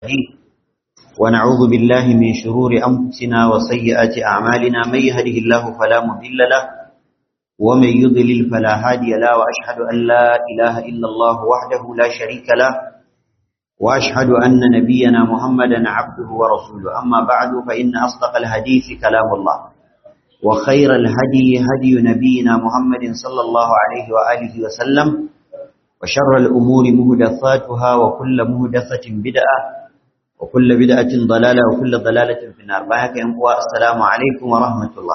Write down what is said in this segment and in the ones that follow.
الرجيم ونعوذ بالله من شرور أنفسنا وسيئات أعمالنا من يهده الله فلا مضل له ومن يضلل فلا هادي له وأشهد أن لا إله إلا الله وحده لا شريك له وأشهد أن نبينا محمدا عبده ورسوله أما بعد فإن أصدق الحديث كلام الله وخير الهدي هدي نبينا محمد صلى الله عليه وآله وسلم وشر الأمور مهدثاتها وكل مهدثة بدعة وكل بدعة ضلالة وكل ضلالة في النار بايك ينقوى السلام عليكم ورحمة الله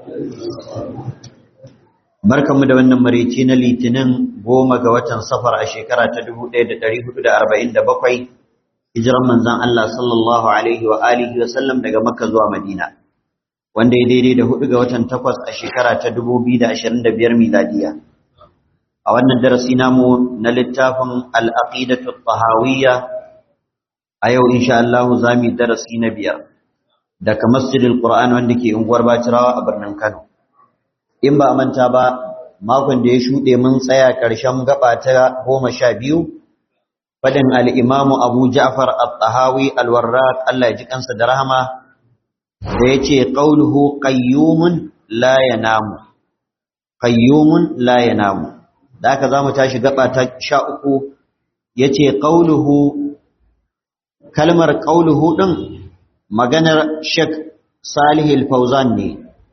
barkan mu da wannan marici na litinin goma ga watan safar a shekara ta 1447 hijiran manzon Allah sallallahu alaihi wa alihi wa sallam daga makka zuwa madina wanda ya daidai da hudu ga watan takwas a shekara ta 2025 miladiya a wannan darasi namu na littafin al-aqidatu tahawiyya a yau insha Allah za mu darasi na biyar daga masjidil Qur'an wanda ke unguwar Bacirawa a birnin Kano in ba a manta ba makon da ya shuɗe mun tsaya ƙarshen gaba ta goma sha biyu fadin al-Imam Abu Ja'far at-Tahawi al-Warraq Allah ya ji kansa da rahama da yace qauluhu qayyumun la yanamu qayyumun la yanamu da haka zamu tashi gaba ta sha uku yace qauluhu kalmar ƙauluhu ɗin maganar Sheikh Salih al-Fauzan ne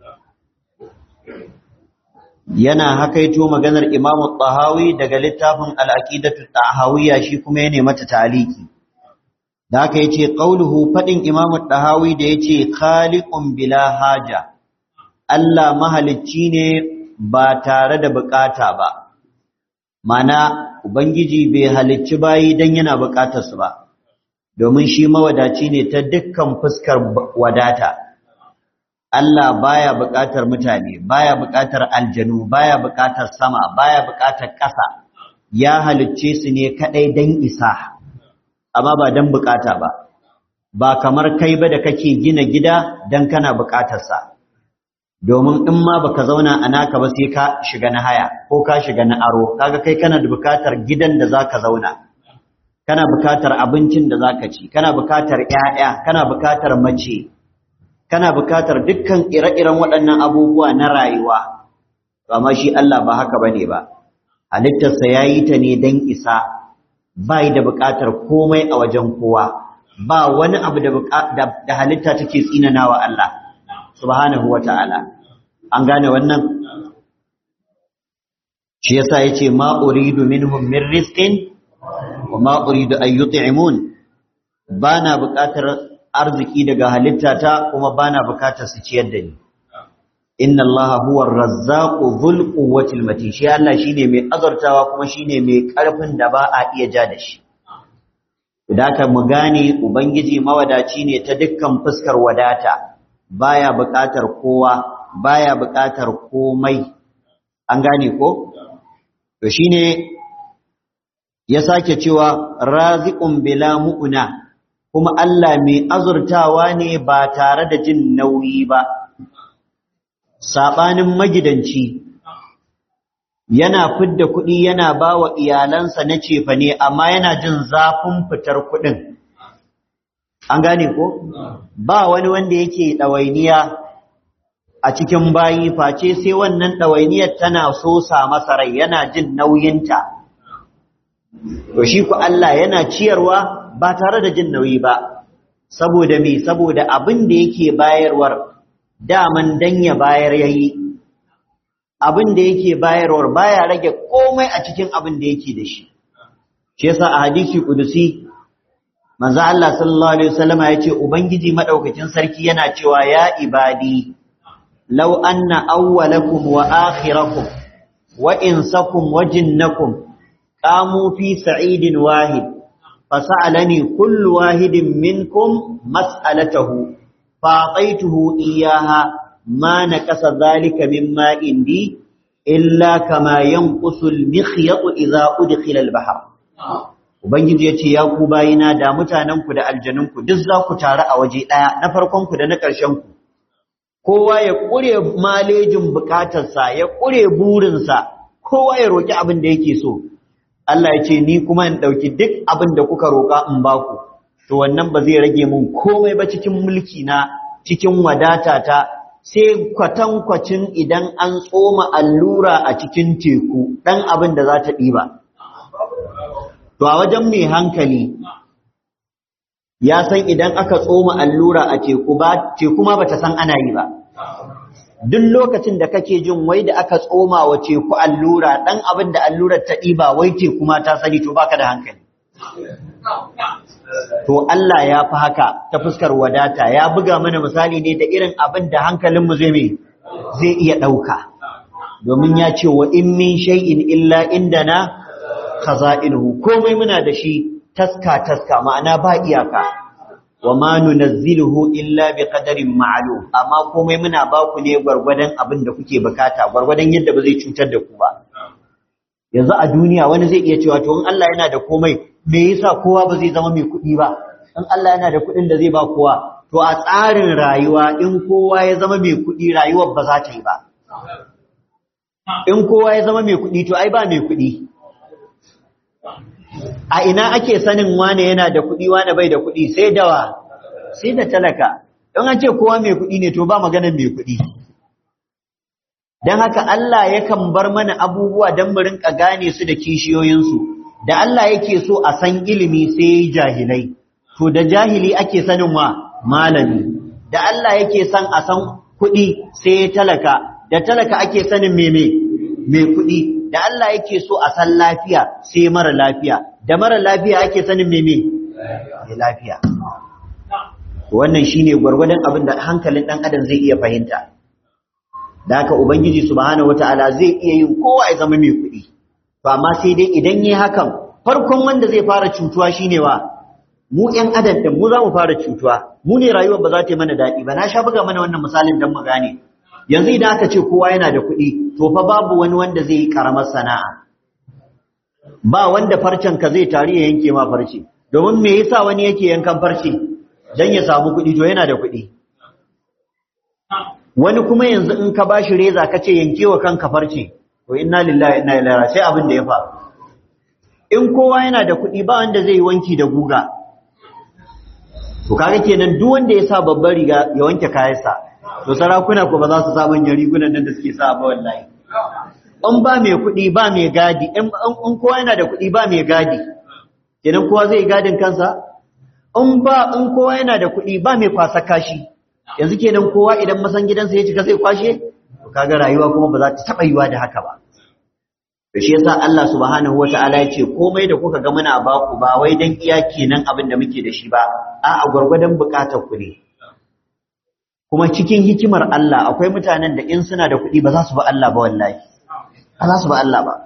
yana hakaito maganar Imam Tahawi daga littafin Al-Aqidatu Tahawiyya shi kuma yana mata taliki da haka yace ƙauluhu fadin Imam Tahawi da yace khaliqun bila haja Allah mahalicci ne ba tare da bukata ba mana ubangiji bai halicci bayi dan yana bukatar su ba domin shi mawadaci ne ta dukkan fuskar wadata Allah baya buƙatar mutane baya buƙatar aljanu baya buƙatar sama baya buƙatar ƙasa ya halicce su ne kadai dan isa amma ba dan buƙata ba ba kamar kai ba da kake gina gida dan kana buƙatar sa domin in ma baka zauna a naka ba sai ka shiga na haya ko ka shiga na aro kaga kai kana da buƙatar gidan da zaka zauna kana bukatar abincin da zaka ci kana bukatar ƴaƴa kana bukatar mace kana bukatar dukkan ire-iren waɗannan abubuwa na rayuwa amma shi Allah ba haka bane ba halittarsa yayi ta ne dan isa bai da bukatar komai a wajen kowa ba wani abu da da halitta take tsinanawa Allah subhanahu wata'ala an gane wannan shi yasa yace ma uridu minhum min rizqin وما أريد أن يطعمون بانا بكاتر أرزكي دقا هلتاتا وما بانا بكاتر سيشيد دني إن الله هو الرزاق ذو القوة المتين شيء الله شيني مي أذرتا وكما شيني مي كرفن دباء إيجادش Daka mu gane Ubangiji mawadaci ne ta dukkan fuskar wadata, baya buƙatar kowa, baya buƙatar komai, an gane ko? To shine ya sake cewa raziqun bila mu'una kuma Allah mai azurtawa ne ba tare da jin nauyi ba sabanin magidanci yana fidda kuɗi yana bawa iyalansa na cefa ne amma yana jin zafin fitar kuɗin an gane ko ba wani wanda yake ɗawainiya a cikin bayi face sai wannan ɗawainiyar tana sosa masa rai yana jin nauyinta to shi ku Allah yana ciyarwa ba tare da jin nauyi ba saboda me saboda abin da yake bayarwar daman dan ya bayar yayi abin da yake bayarwar baya rage komai a cikin abin da yake da shi shi yasa a hadisi kudusi manzo Allah sallallahu alaihi wasallam ya ce ubangiji madaukakin sarki yana cewa ya ibadi law anna awwalakum wa akhirakum wa insakum wa jinnakum قاموا في سعيد واحد فسألني كل واحد منكم مسألته فأعطيته إياها ما نكس ذلك مما عندي إلا كما ينقص المخيط إذا أدخل البحر Ubangiji ya ce, Ya ku bayina da mutanenku da aljanunku duk za ku taru a waje ɗaya na farkonku da na ƙarshenku, kowa ya ƙure malejin bukatarsa, ya ƙure burinsa, kowa ya roƙi abin da yake so, Allah ya ce ni kuma in ɗauki duk abin da kuka roƙa in ba ku to wannan ba zai rage mun komai ba cikin mulki na cikin wadata ta sai kwatankwacin idan an tsoma allura a cikin teku ɗan abin da za ta ɗiba. To a wajen mai hankali ya san idan aka tsoma allura a teku ba teku ma bata san ana yi ba. Duk lokacin da kake jin wai da aka tsoma wa teku allura ɗan abin da allurar ta ɗiba wai teku ma ta sani to baka da hankali. To Allah ya fi haka ta fuskar wadata ya buga mana misali ne da irin abin da hankalinmu zai mai zai iya ɗauka. Domin ya ce wa in min shay'in illa indana khaza'inuhu komai muna da shi taska taska ma'ana ba iyaka. Wa ma nunazziluhu illa bi qadarin ma'lum amma komai muna ba ku ne gwargwadon abin da kuke bukata gwargwadon yadda ba zai cutar da ku ba. Yanzu a duniya wani zai iya cewa to in Allah yana da komai me yasa kowa ba zai zama mai kuɗi ba in Allah yana da kuɗin da zai ba kowa to a tsarin rayuwa in kowa ya zama mai kuɗi rayuwar ba za ta yi ba in kowa ya zama mai kuɗi to ai ba mai kuɗi a ina ake sanin wane yana da kuɗi wane bai da kuɗi sai dawa sai da talaka don an ce kowa mai kuɗi ne to ba maganar mai kuɗi don haka Allah yakan bar mana abubuwa don mu rinka gane su da kishiyoyinsu da Allah yake so a san ilimi sai jahilai to da jahili ake sanin wa malami da Allah yake son a san kuɗi sai talaka da talaka ake sanin meme mai kuɗi da Allah yake so a san lafiya sai mara lafiya da mara lafiya ake sanin meme mai lafiya wannan shine gwargwadon abin da hankalin ɗan adam zai iya fahimta da haka ubangiji subhanahu wataala zai iya yin kowa ya zama mai kuɗi to amma sai dai idan yi hakan farkon wanda zai fara cutuwa shine wa mu ƴan adam din mu za mu fara cutuwa mu ne rayuwar ba za ta yi mana daɗi ba na sha buga mana wannan misalin dan mu gane yanzu idan aka ce kowa yana da kuɗi to fa babu wani wanda zai yi karamar sana'a ba wanda farcen ka zai tari ya yanke ma farce domin me yasa wani yake yankan farce dan ya samu kuɗi to yana da kuɗi wani kuma yanzu in ka bashi reza ka ce yankewa kanka farce to inna lillahi inna ilaihi sai abin da ya faru in kowa yana da kuɗi ba wanda zai yi wanki da guga to kaga kenan duk wanda ya sa babbar riga ya wanke kayansa to sarakuna ko ba za su sa manyan rigunan nan da suke sa ba wallahi in ba mai kuɗi ba mai gadi in kowa yana da kuɗi ba mai gadi kenan kowa zai yi gadin kansa in ba in kowa yana da kuɗi ba mai kwasa kashi yanzu kenan kowa idan masan gidansa ya cika zai kwashe to kaga rayuwa kuma ba za ta taɓa yiwa da haka ba to shi yasa Allah subhanahu wata'ala ya ce komai da kuka ga muna ba ku ba wai dan iya kenan abin da muke da shi ba a a gwargwadon bukatar ku ne kuma cikin hikimar Allah akwai mutanen da in suna da kuɗi ba za su ba Allah ba wallahi ba za su ba Allah ba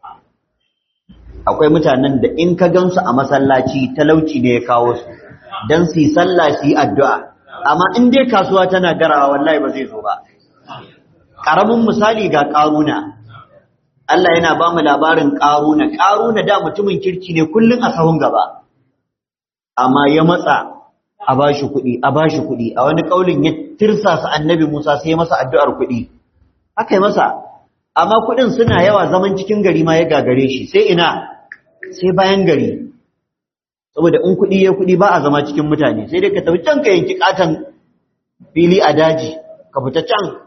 akwai mutanen da in ka gansu a masallaci talauci ne ya kawo su dan su yi sallah su yi addu'a amma in dai kasuwa tana garawa wallahi ba zai zo ba karamin misali ga karuna Allah yana ba mu labarin ƙaruna, ƙaruna da mutumin kirki ne kullum a sahun gaba, amma ya matsa a ba shi kuɗi, a ba shi kuɗi, a wani ƙaulin ya tirsasa annabi Musa sai ya masa addu'ar kuɗi. Aka yi masa, amma kuɗin suna yawa zaman cikin gari ma ya gagare shi, sai ina, sai bayan gari. Saboda in kuɗi ya kuɗi ba a zama cikin mutane, sai dai ka tafi can ka yanki ƙaton fili a daji, ka fita can.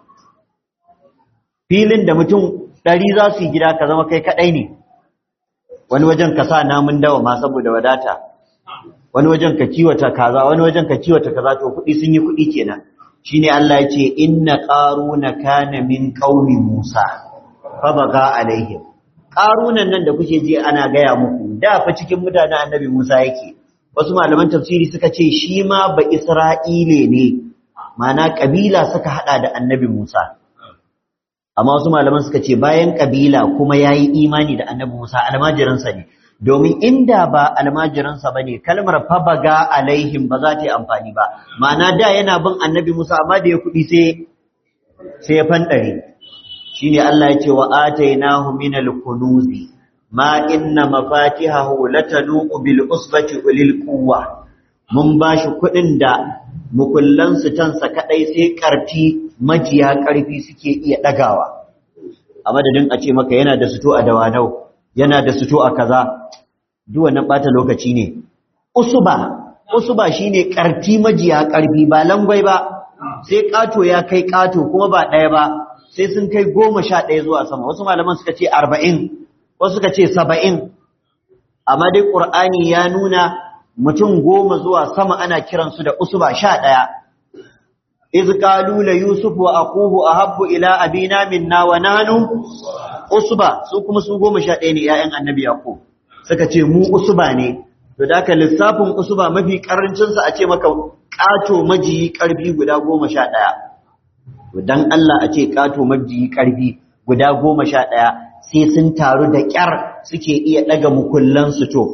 Filin da mutum ɗari za su yi gida ka zama kai kaɗai ne wani wajen ka sa namun dawa ma saboda wadata wani wajen ka kiwata kaza wani wajen ka kiwata kaza to kuɗi sun yi kuɗi kenan shine Allah ya ce inna qaruna kana min qaumi Musa fa baga alaihim qarunan nan da kuke ji ana gaya muku da fa cikin mutanen annabi Musa yake wasu malaman tafsiri suka ce shi ma ba Isra'ile ne ma'ana kabila suka hada da annabi Musa amma wasu malaman suka ce bayan kabila kuma yayi imani da annabi Musa almajiransa ne domin inda ba almajiransa bane kalmar fabaga alaihim ba za ta yi amfani ba ma'ana da yana bin annabi Musa amma da ya kudi sai sai ya fandare shine Allah ya ce wa atainahu minal kunuzi ma inna mafatihahu latanu bil usbati ulil quwwa mun bashi kudin da mukullansu tansa kadai sai karfi majiya ƙarfi suke iya ɗagawa a madadin a ce maka yana da suto a dawanau yana da suto a kaza duk wannan ɓata lokaci ne usuba usuba shine karti majiya karfi ba langwai ba sai kato ya kai kato kuma ba ɗaya ba sai sun kai goma sha ɗaya zuwa sama wasu malaman suka ce arba'in wasu suka ce saba'in amma dai ƙur'ani ya nuna mutum goma zuwa sama ana kiransu da usuba sha ɗaya iz qalu la yusuf wa aquhu ahabbu ila abina minna wa nanu usba su kuma su goma sha ɗaya ne ƴaƴan annabi yaqub suka ce mu usba ne to da ka lissafin usba mafi karancin sa a ce maka kato majiyi karfi guda goma sha ɗaya to dan Allah a ce kato majiyi karfi guda goma sha ɗaya sai sun taru da ƙyar suke iya ɗaga mukullan su to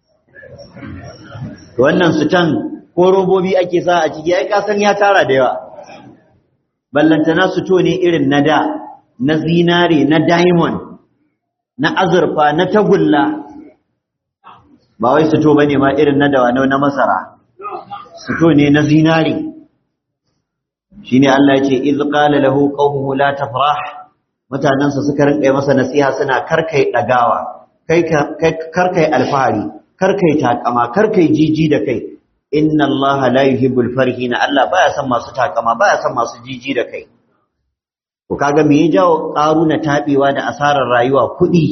wannan su can ko robobi ake sa a ciki ai kasan ya tara da yawa ballantana su to ne irin na da na zinare na diamond na azurfa na tagulla ba wai su to bane ma irin na dawa na masara su to ne na zinare shine Allah ya ce iz qala lahu qaumuhu la tafrah mutanansa suka rinka masa nasiha suna karkai dagawa kai karkai alfahari karkai takama karkai jiji da kai inna Allah la yuhibbul farihina Allah baya son masu takama baya son masu jiji da kai to kaga me ya jawo karuna tabewa da asarar rayuwa kudi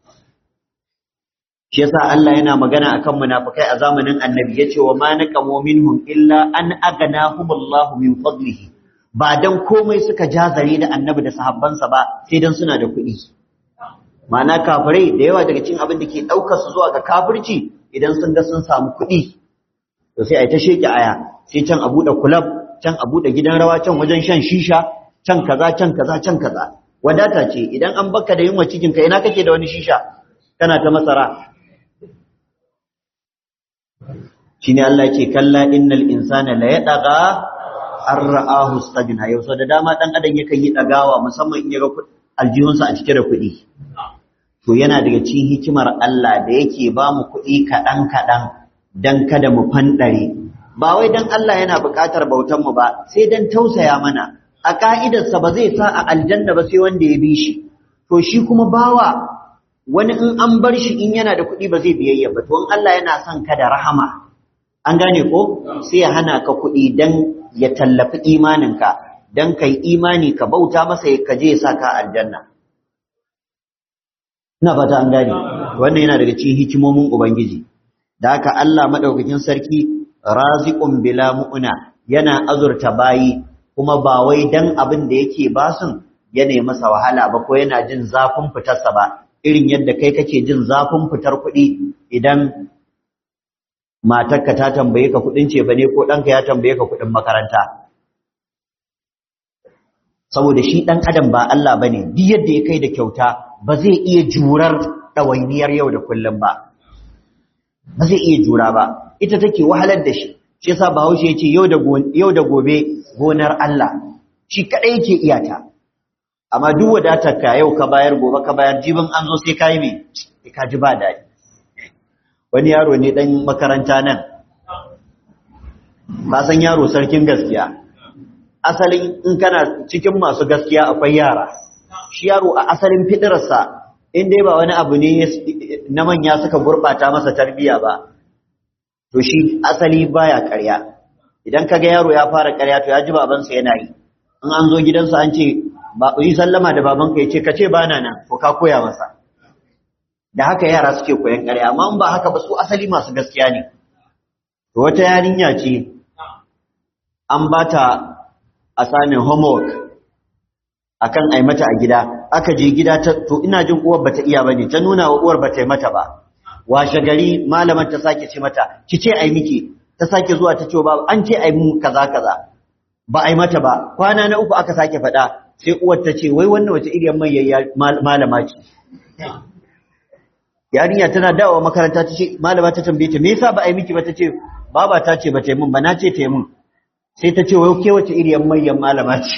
shi yasa Allah yana magana akan munafikai a zamanin annabi yace wa ma naqamu minhum illa an aghnahumullahu min fadlihi ba dan komai suka jazare da annabi da sahabbansa ba sai dan suna da kuɗi ma'ana kafirai da yawa daga cikin abin da ke ɗaukar su zuwa ga kafirci idan sun ga sun samu kuɗi to sai a yi ta sheke aya sai can a buɗe kulab can a buɗe gidan rawa can wajen shan shisha can kaza can kaza can kaza wadata ce idan an baka da yunwa cikin ka ina kake da wani shisha kana ta masara shine Allah ce kalla innal insana la yadaga an ra'ahu stagna yau sau da dama dan adam yakan yi dagawa musamman in ya ga aljihunsa a cike da kuɗi to yana daga cikin hikimar Allah da yake ba mu kuɗi kaɗan kaɗan dan kada mu fanɗare ba wai dan Allah yana buƙatar bautan mu ba sai dan tausaya mana a ka'idarsa ba zai sa a aljanna ba sai wanda ya bi shi to shi kuma bawa wani in an bar shi in yana da kuɗi ba zai biyayya ba to in Allah yana son ka da rahama an gane ko sai ya hana ka kuɗi dan ya tallafi imaninka dan kai imani ka bauta masa ka je ya saka aljanna ina fata an gane wannan yana daga cikin hikimomin ubangiji da haka Allah madaukakin sarki raziqun bila mu'na yana azurta bayi kuma ba wai dan abin da yake basun ya nemi masa wahala ba ko yana jin zafin fitarsa ba irin yadda kai kake jin zafin fitar kuɗi idan matarka ta tambaye ka kuɗin ce bane ko ɗanka ya tambaye ka kuɗin makaranta saboda shi ɗan adam ba Allah bane duk yadda ya kai da kyauta ba zai iya jurar ɗawainiyar yau da kullum ba ba zai iya jura ba ita take wahalar da shi shi yasa Bahaushe ya ce yau da gobe gonar Allah shi kadai yake iyata amma duk wadatar ka yau ka bayar gobe ka bayar jibin an zo sai kai me ka ji ba daɗi wani yaro ne dan makaranta nan ba san yaro sarkin gaskiya asalin in kana cikin masu gaskiya akwai yara shi yaro a asalin fidirarsa in dai ba wani abu ne na manya suka gurɓata masa tarbiya ba to shi asali baya ƙarya idan kaga yaro ya fara ƙarya to ya ji babansa yana yi in an zo gidansa an ce ba yi sallama da babanka ya ce ka ce bana nan ko ka koya masa da haka yara suke koyan ƙarya amma in ba haka ba su asali masu gaskiya ne to wata yarinya ce an ba ta assignment homework akan ai mata a gida aka je gida ta to ina jin uwar bata iya bane ta nuna wa uwar bata yi mata ba washe gari malaman ta sake ce mata ki ce ai miki ta sake zuwa ta ce ba an ce ai mu kaza kaza ba ai mata ba kwana na uku aka sake faɗa sai uwar ta ce wai wannan wace iriyar mai malama ce yarinya tana dawowa makaranta ta ce malama ta tambaye ta me yasa ba ai miki ba ta ce baba ta ce ba ta yi mun ba na ce ta yi mun sai ta ce wai ke wace iriyar mai malama ce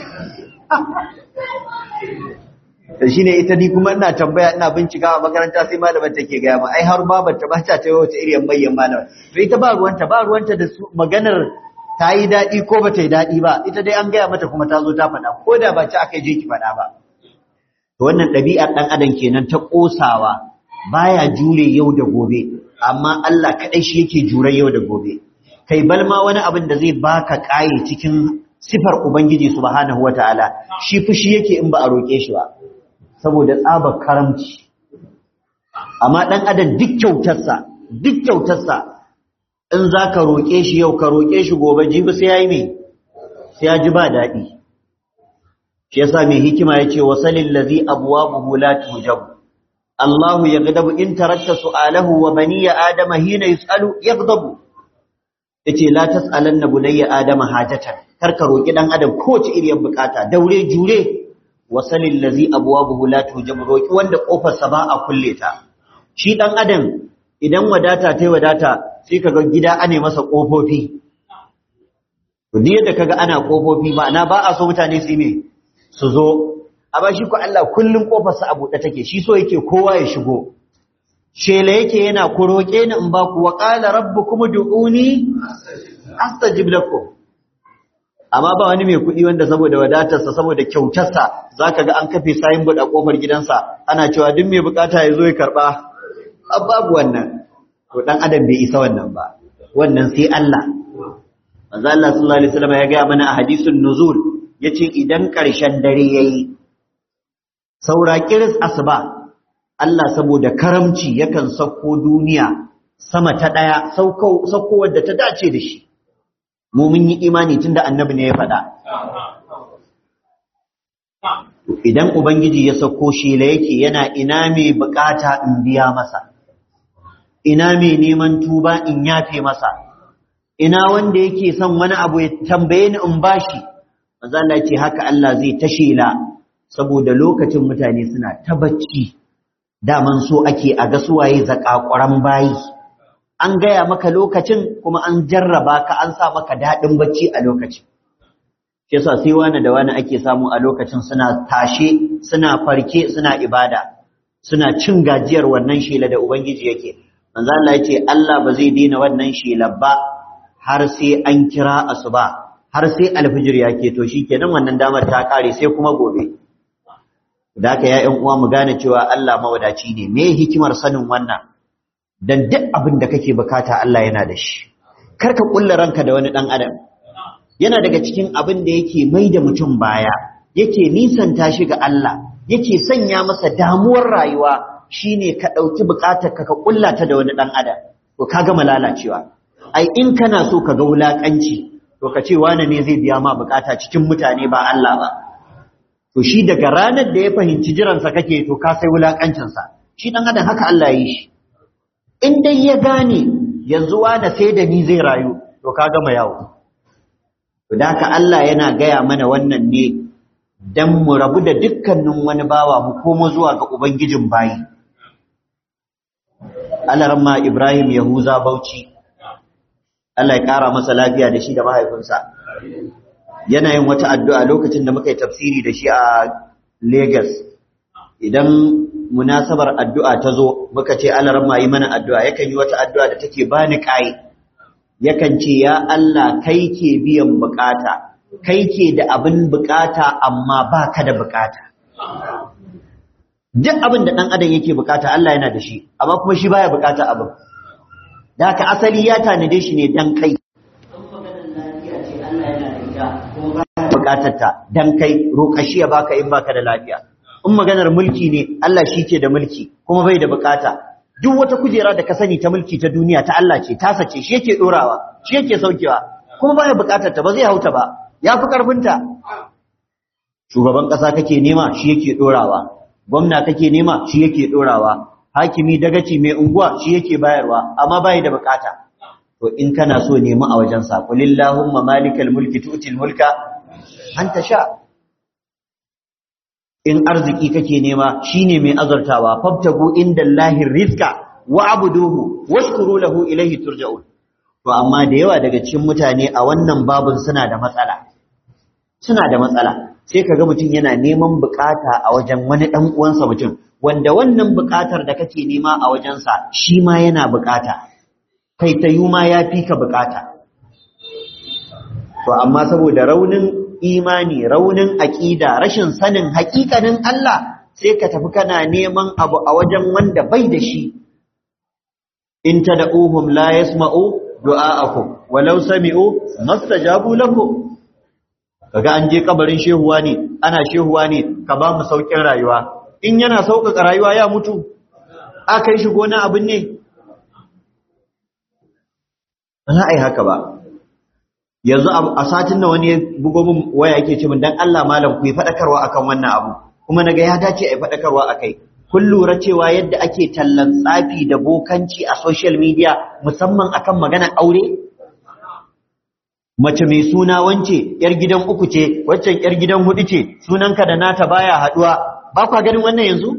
shi ne ita ni kuma ina tambaya ina bincika a makaranta sai malaman take gaya ma ai har babar ta ba ta ce wace irin bayyan malama to ita ba ruwanta ba ruwanta da su maganar ta yi daɗi ko ba ta yi daɗi ba ita dai an gaya mata kuma ta zo ta faɗa ko da ba ci aka je ki faɗa ba to wannan ɗabi'ar ɗan adam kenan ta ƙosawa baya jure yau da gobe amma Allah kadai shi yake jure yau da gobe kai balma wani abin da zai baka kaye cikin sifar ubangiji subhanahu wataala shi fushi yake in ba a roke shi ba saboda tsabar karamci amma dan adam duk kyautarsa duk kyautarsa in zaka roke shi yau ka roke shi gobe jibi sai yayi me sai ya ji ba dadi shi yasa mai hikima yace wasalil ladhi abwabuhu la tujab Allahu yaghdabu in tarakta su'alahu wa baniya adama hina yus'alu yaghdabu yace la tas'alanna bunayya adama hajatan karka roki dan adam kowace iriyar bukata daure jure wasalil ladhi abwabuhu la tujab roki wanda kofar sa ba a kulle ta shi dan adam idan wadata tai wadata sai kaga gida ane masa kofofi to yadda kaga ana kofofi ma'ana ba a so mutane su yi me su zo amma shi ko Allah kullun kofarsa a buɗe take shi so yake kowa ya shigo shela yake yana ku roƙe ni in ba ku wa qala rabbukum du'uni astajib lakum amma ba wani mai kuɗi wanda saboda wadatarsa saboda kyautarsa zaka ga an kafe sayin buɗe kofar gidansa ana cewa duk mai bukata ya zo ya karba babu wannan to dan adam bai isa wannan ba wannan sai Allah manzo Allah sallallahu alaihi wasallam ya ga mana a hadisin nuzul yace idan ƙarshen dare yayi saura kiris asuba Allah saboda karamci yakan sauko duniya sama ta daya sauko sauko wadda ta dace da shi mu mun yi imani tunda annabi ne ya faɗa idan ubangiji ya sauko shi la yake yana ina mai bukata in biya masa ina mai neman tuba in yafe masa ina wanda yake son wani abu ya tambaye ni in bashi manzo Allah ce haka Allah zai tashela saboda lokacin mutane suna ta bacci daman so ake a ga suwaye zakakuran bayi an gaya maka lokacin kuma an jarraba ka an sa maka dadin bacci a lokacin shi yasa sai wani da wani ake samu a lokacin suna tashe suna farke suna ibada suna cin gajiyar wannan shela da ubangiji yake manzo Allah ya ce Allah ba zai daina wannan shela ba har sai an kira asuba har sai alfijir ya keto kenan wannan damar ta kare sai kuma gobe da haka ya uwa mu gane cewa Allah mawadaci ne me hikimar sanin wannan dan duk abin da kake bukata Allah yana da shi kar ka kulla ranka da wani dan adam yana daga cikin abin da yake mai da mutum baya yake nisanta shi ga Allah yake sanya masa damuwar rayuwa shine ka dauki bukatar ka ka kulla ta da wani dan adam to ka gama lalacewa ai in kana so ka ga wulakanci to ka ce wane ne zai biya ma bukata cikin mutane ba Allah ba to shi daga ranar da ya fahimci jiransa kake to ka sai wulakancinsa shi dan adam haka Allah ya yi shi in dai ya gane yanzu wane sai da ni zai rayu to ka gama yawo to da haka Allah yana gaya mana wannan ne dan mu rabu da dukkanin wani bawa mu komo zuwa ga ubangijin bayi Alarma Ibrahim Yahuza Bauchi Allah ya ƙara masa lafiya da shi da mahaifinsa. Yana yin wata addu'a lokacin da muka yi tafsiri da shi a Legas. Idan munasabar addu'a ta zo, muka ce alaran ma yi mana addu'a, yakan yi wata addu'a da take ba ni ƙayi. Yakan ce, “Ya Allah, kai ke biyan bukata, kai ke da abin bukata amma ba ka da bukata.” Duk abin da ɗan adam yake bukata Allah yana da shi, amma kuma shi baya bukata abin. da haka asali ya tanade shi ne dan kai bukatar ta dan kai roƙa shi ya baka in baka da lafiya in maganar mulki ne Allah shi ke da mulki kuma bai da bukata duk wata kujera da ka sani ta mulki ta duniya ta Allah ce tasa ce shi yake dorawa shi yake saukewa kuma baya bukatar ta ba zai hauta ba ya fi karfin ta shugaban kasa kake nema shi yake dorawa gwamna kake nema shi yake dorawa hakimi dagaci mai unguwa shi yake bayarwa amma bai da bukata to in kana so nemi a wajen sa kulillahumma malikal mulki tu'til mulka anta sha in arziki kake nema shine mai azurtawa fabtagu indallahi rizqa wa'buduhu washkuru lahu ilayhi turja'un to amma da yawa daga cikin mutane a wannan babun suna da matsala suna da matsala sai kaga mutum yana neman bukata a wajen wani dan uwansa mutum wanda wannan buƙatar da kake nema a wajensa shi ma yana buƙata kai ta yi ma ya fi ka buƙata to amma saboda raunin imani raunin aƙida rashin sanin haƙiƙanin Allah sai ka tafi kana neman abu a wajen wanda bai da shi in tad'uhum la yasma'u du'a'akum walau sami'u mastajabu lakum kaga an je kabarin shehuwa ne ana shehuwa ne ka ba mu saukin rayuwa in yana sauƙaƙa rayuwa ya mutu aka yi shi gona abin ne ba za a yi haka ba yanzu a satin da wani bugo min waya yake ce min dan Allah malam ku yi faɗakarwa akan wannan abu kuma naga ya dace a yi faɗakarwa akai kun lura cewa yadda ake tallan tsafi da bokanci a social media musamman akan maganar aure mace mai suna wance yar gidan uku ce waccan yar gidan hudu ce sunanka da nata baya haduwa ba kwa ganin wannan yanzu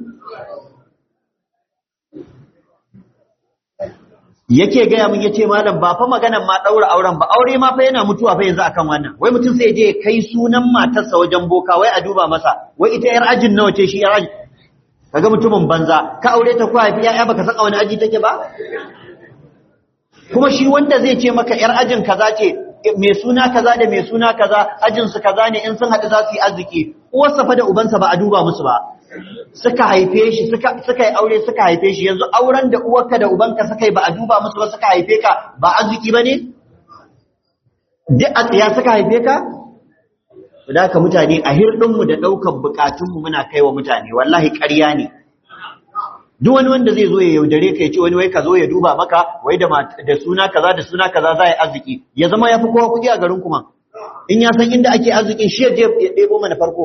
yake gaya min yace malam ba fa maganan ma daura auren ba aure ma fa yana mutuwa fa yanzu akan wannan wai mutum sai je kai sunan matarsa wajen boka wai a duba masa wai ita yar ajin nawa ce shi yar ajin kaga mutumin banza ka aure ta ko haifi yaya baka saka wani aji take ba kuma shi wanda zai ce maka yar ajin kaza ce mai suna kaza da mai suna kaza ajin su kaza ne in sun haɗu za su yi arziki uwarsa fa da ubansa ba a duba musu ba suka haife shi suka suka yi aure suka haife shi yanzu auren da uwarka da ubanka suka yi ba a duba musu ba suka haife ka ba arziki bane duk a tsaya suka haife ka da haka mutane a hirɗinmu da ɗaukar bukatunmu muna kai wa mutane wallahi ƙarya ne duk wani wanda zai zo ya yaudare ka ya ce wani wai ka zo ya duba maka wai da da suna kaza da suna kaza za a yi arziki ya zama ya fi kowa kuɗi a garin kuma in ya san inda ake arzikin shi ya je ya ɗebo mana farko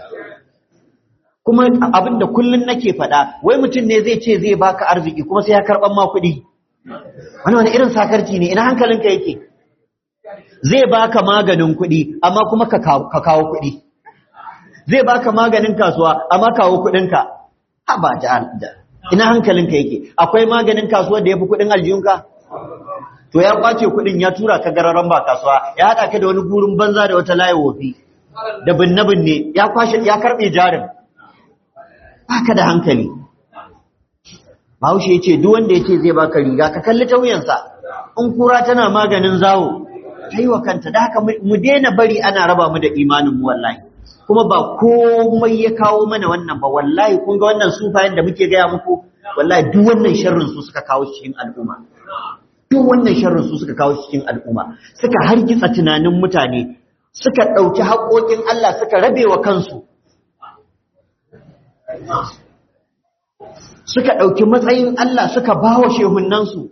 kuma abin da kullun nake faɗa wai mutum ne zai ce zai baka arziki kuma sai ya karɓan ma kuɗi wani wani irin sakarci ne ina hankalinka yake zai baka maganin kuɗi amma kuma ka kawo kuɗi zai baka maganin kasuwa amma kawo kuɗinka ha ba da ina hankalinka yake akwai maganin kasuwa da ya fi kuɗin aljiyunka to ya kwace kuɗin ya tura ka gararan ba kasuwa ya haɗa ka da wani gurin banza da wata layi wofi da binne binne ya kwashe ya karɓe jarin baka da hankali Bahaushe ya ce duk wanda ya ce zai baka riga ka kalli ta wuyansa in kura tana maganin zawo ta yi wa kanta da haka mu daina bari ana raba mu da imanin mu wallahi kuma ba komai ya kawo mana wannan ba wallahi kun ga wannan sufayen da muke gaya muku wallahi duk wannan sharrin su suka kawo cikin al'umma duk wannan sharrin su suka kawo cikin al'umma suka hargitsa tunanin mutane suka ɗauki haƙoƙin Allah suka rabe wa kansu suka ɗauki matsayin Allah suka ba wa shehunansu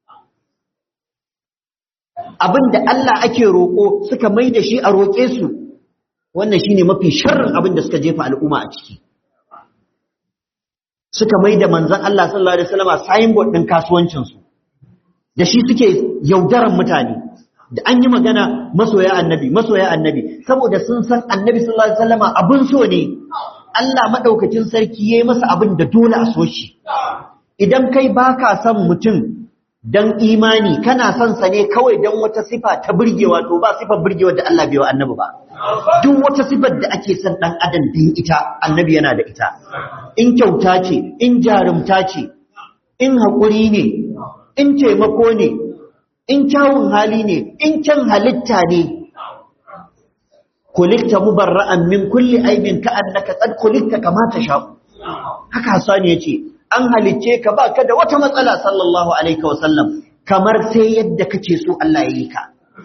abin da Allah ake roƙo suka mai da shi a roƙe su wannan shi ne mafi sharrin abin da suka jefa al'umma a ciki suka mai da manzan Allah sallallahu Alaihi wasallama signboard ɗin kasuwancinsu da shi suke yaudaran mutane da an yi magana masoya annabi masoya annabi saboda sun san annabi sallallahu Alaihi wasallama abin so ne Allah maɗaukacin sarki ya yi masa abin da dole a so shi idan kai baka son mutum dan imani kana son sa ne kawai dan wata sifa ta burgewa to ba sifar burgewa da Allah bai wa annabi ba duk wata sifar da ake son dan adam din ita annabi yana da ita in kyauta ce in jarumta ce in haƙuri ne in taimako ne in kyawun hali ne in kyan halitta ne kulikta mubarra'an min kulli aibin ka annaka qad kulikta kama tasha haka Hassan yace an halicce ka ba ka da wata matsala sallallahu alaihi wasallam kamar sai yadda kake so Allah ya yi ka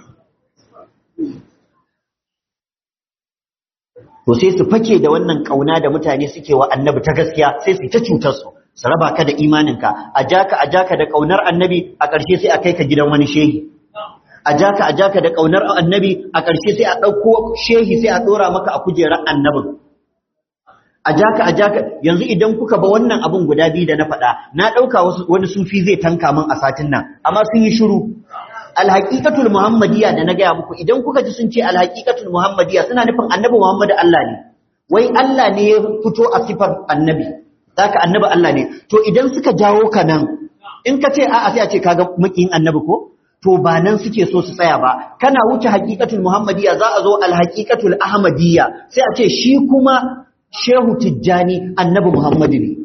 to sai su fake da wannan kauna da mutane suke wa annabi ta gaskiya sai su ta cutar su su raba ka da imaninka a jaka a jaka da kaunar annabi a ƙarshe sai a kai ka gidan wani shehi a jaka a jaka da kaunar annabi a ƙarshe sai a ɗauko shehi sai a ɗora maka a kujerar annabin a jaka a jaka yanzu idan kuka ba wannan abun guda biyu da na faɗa na ɗauka wani sufi zai tanka min a satin nan amma sun yi shiru alhaqiqatul muhammadiyya da na gaya muku idan kuka ji sun ce alhaqiqatul muhammadiyya suna nufin annabi muhammadu Allah ne wai Allah ne ya fito a sifar annabi zaka annabi Allah ne to idan suka jawo ka nan in ka ce a'a sai a ce kaga mukin annabi ko to ba nan suke so su tsaya ba kana wuce haqiqatul muhammadiyya za a zo alhaqiqatul ahmadiyya sai a ce shi kuma shehu tijjani annabi muhammadu ne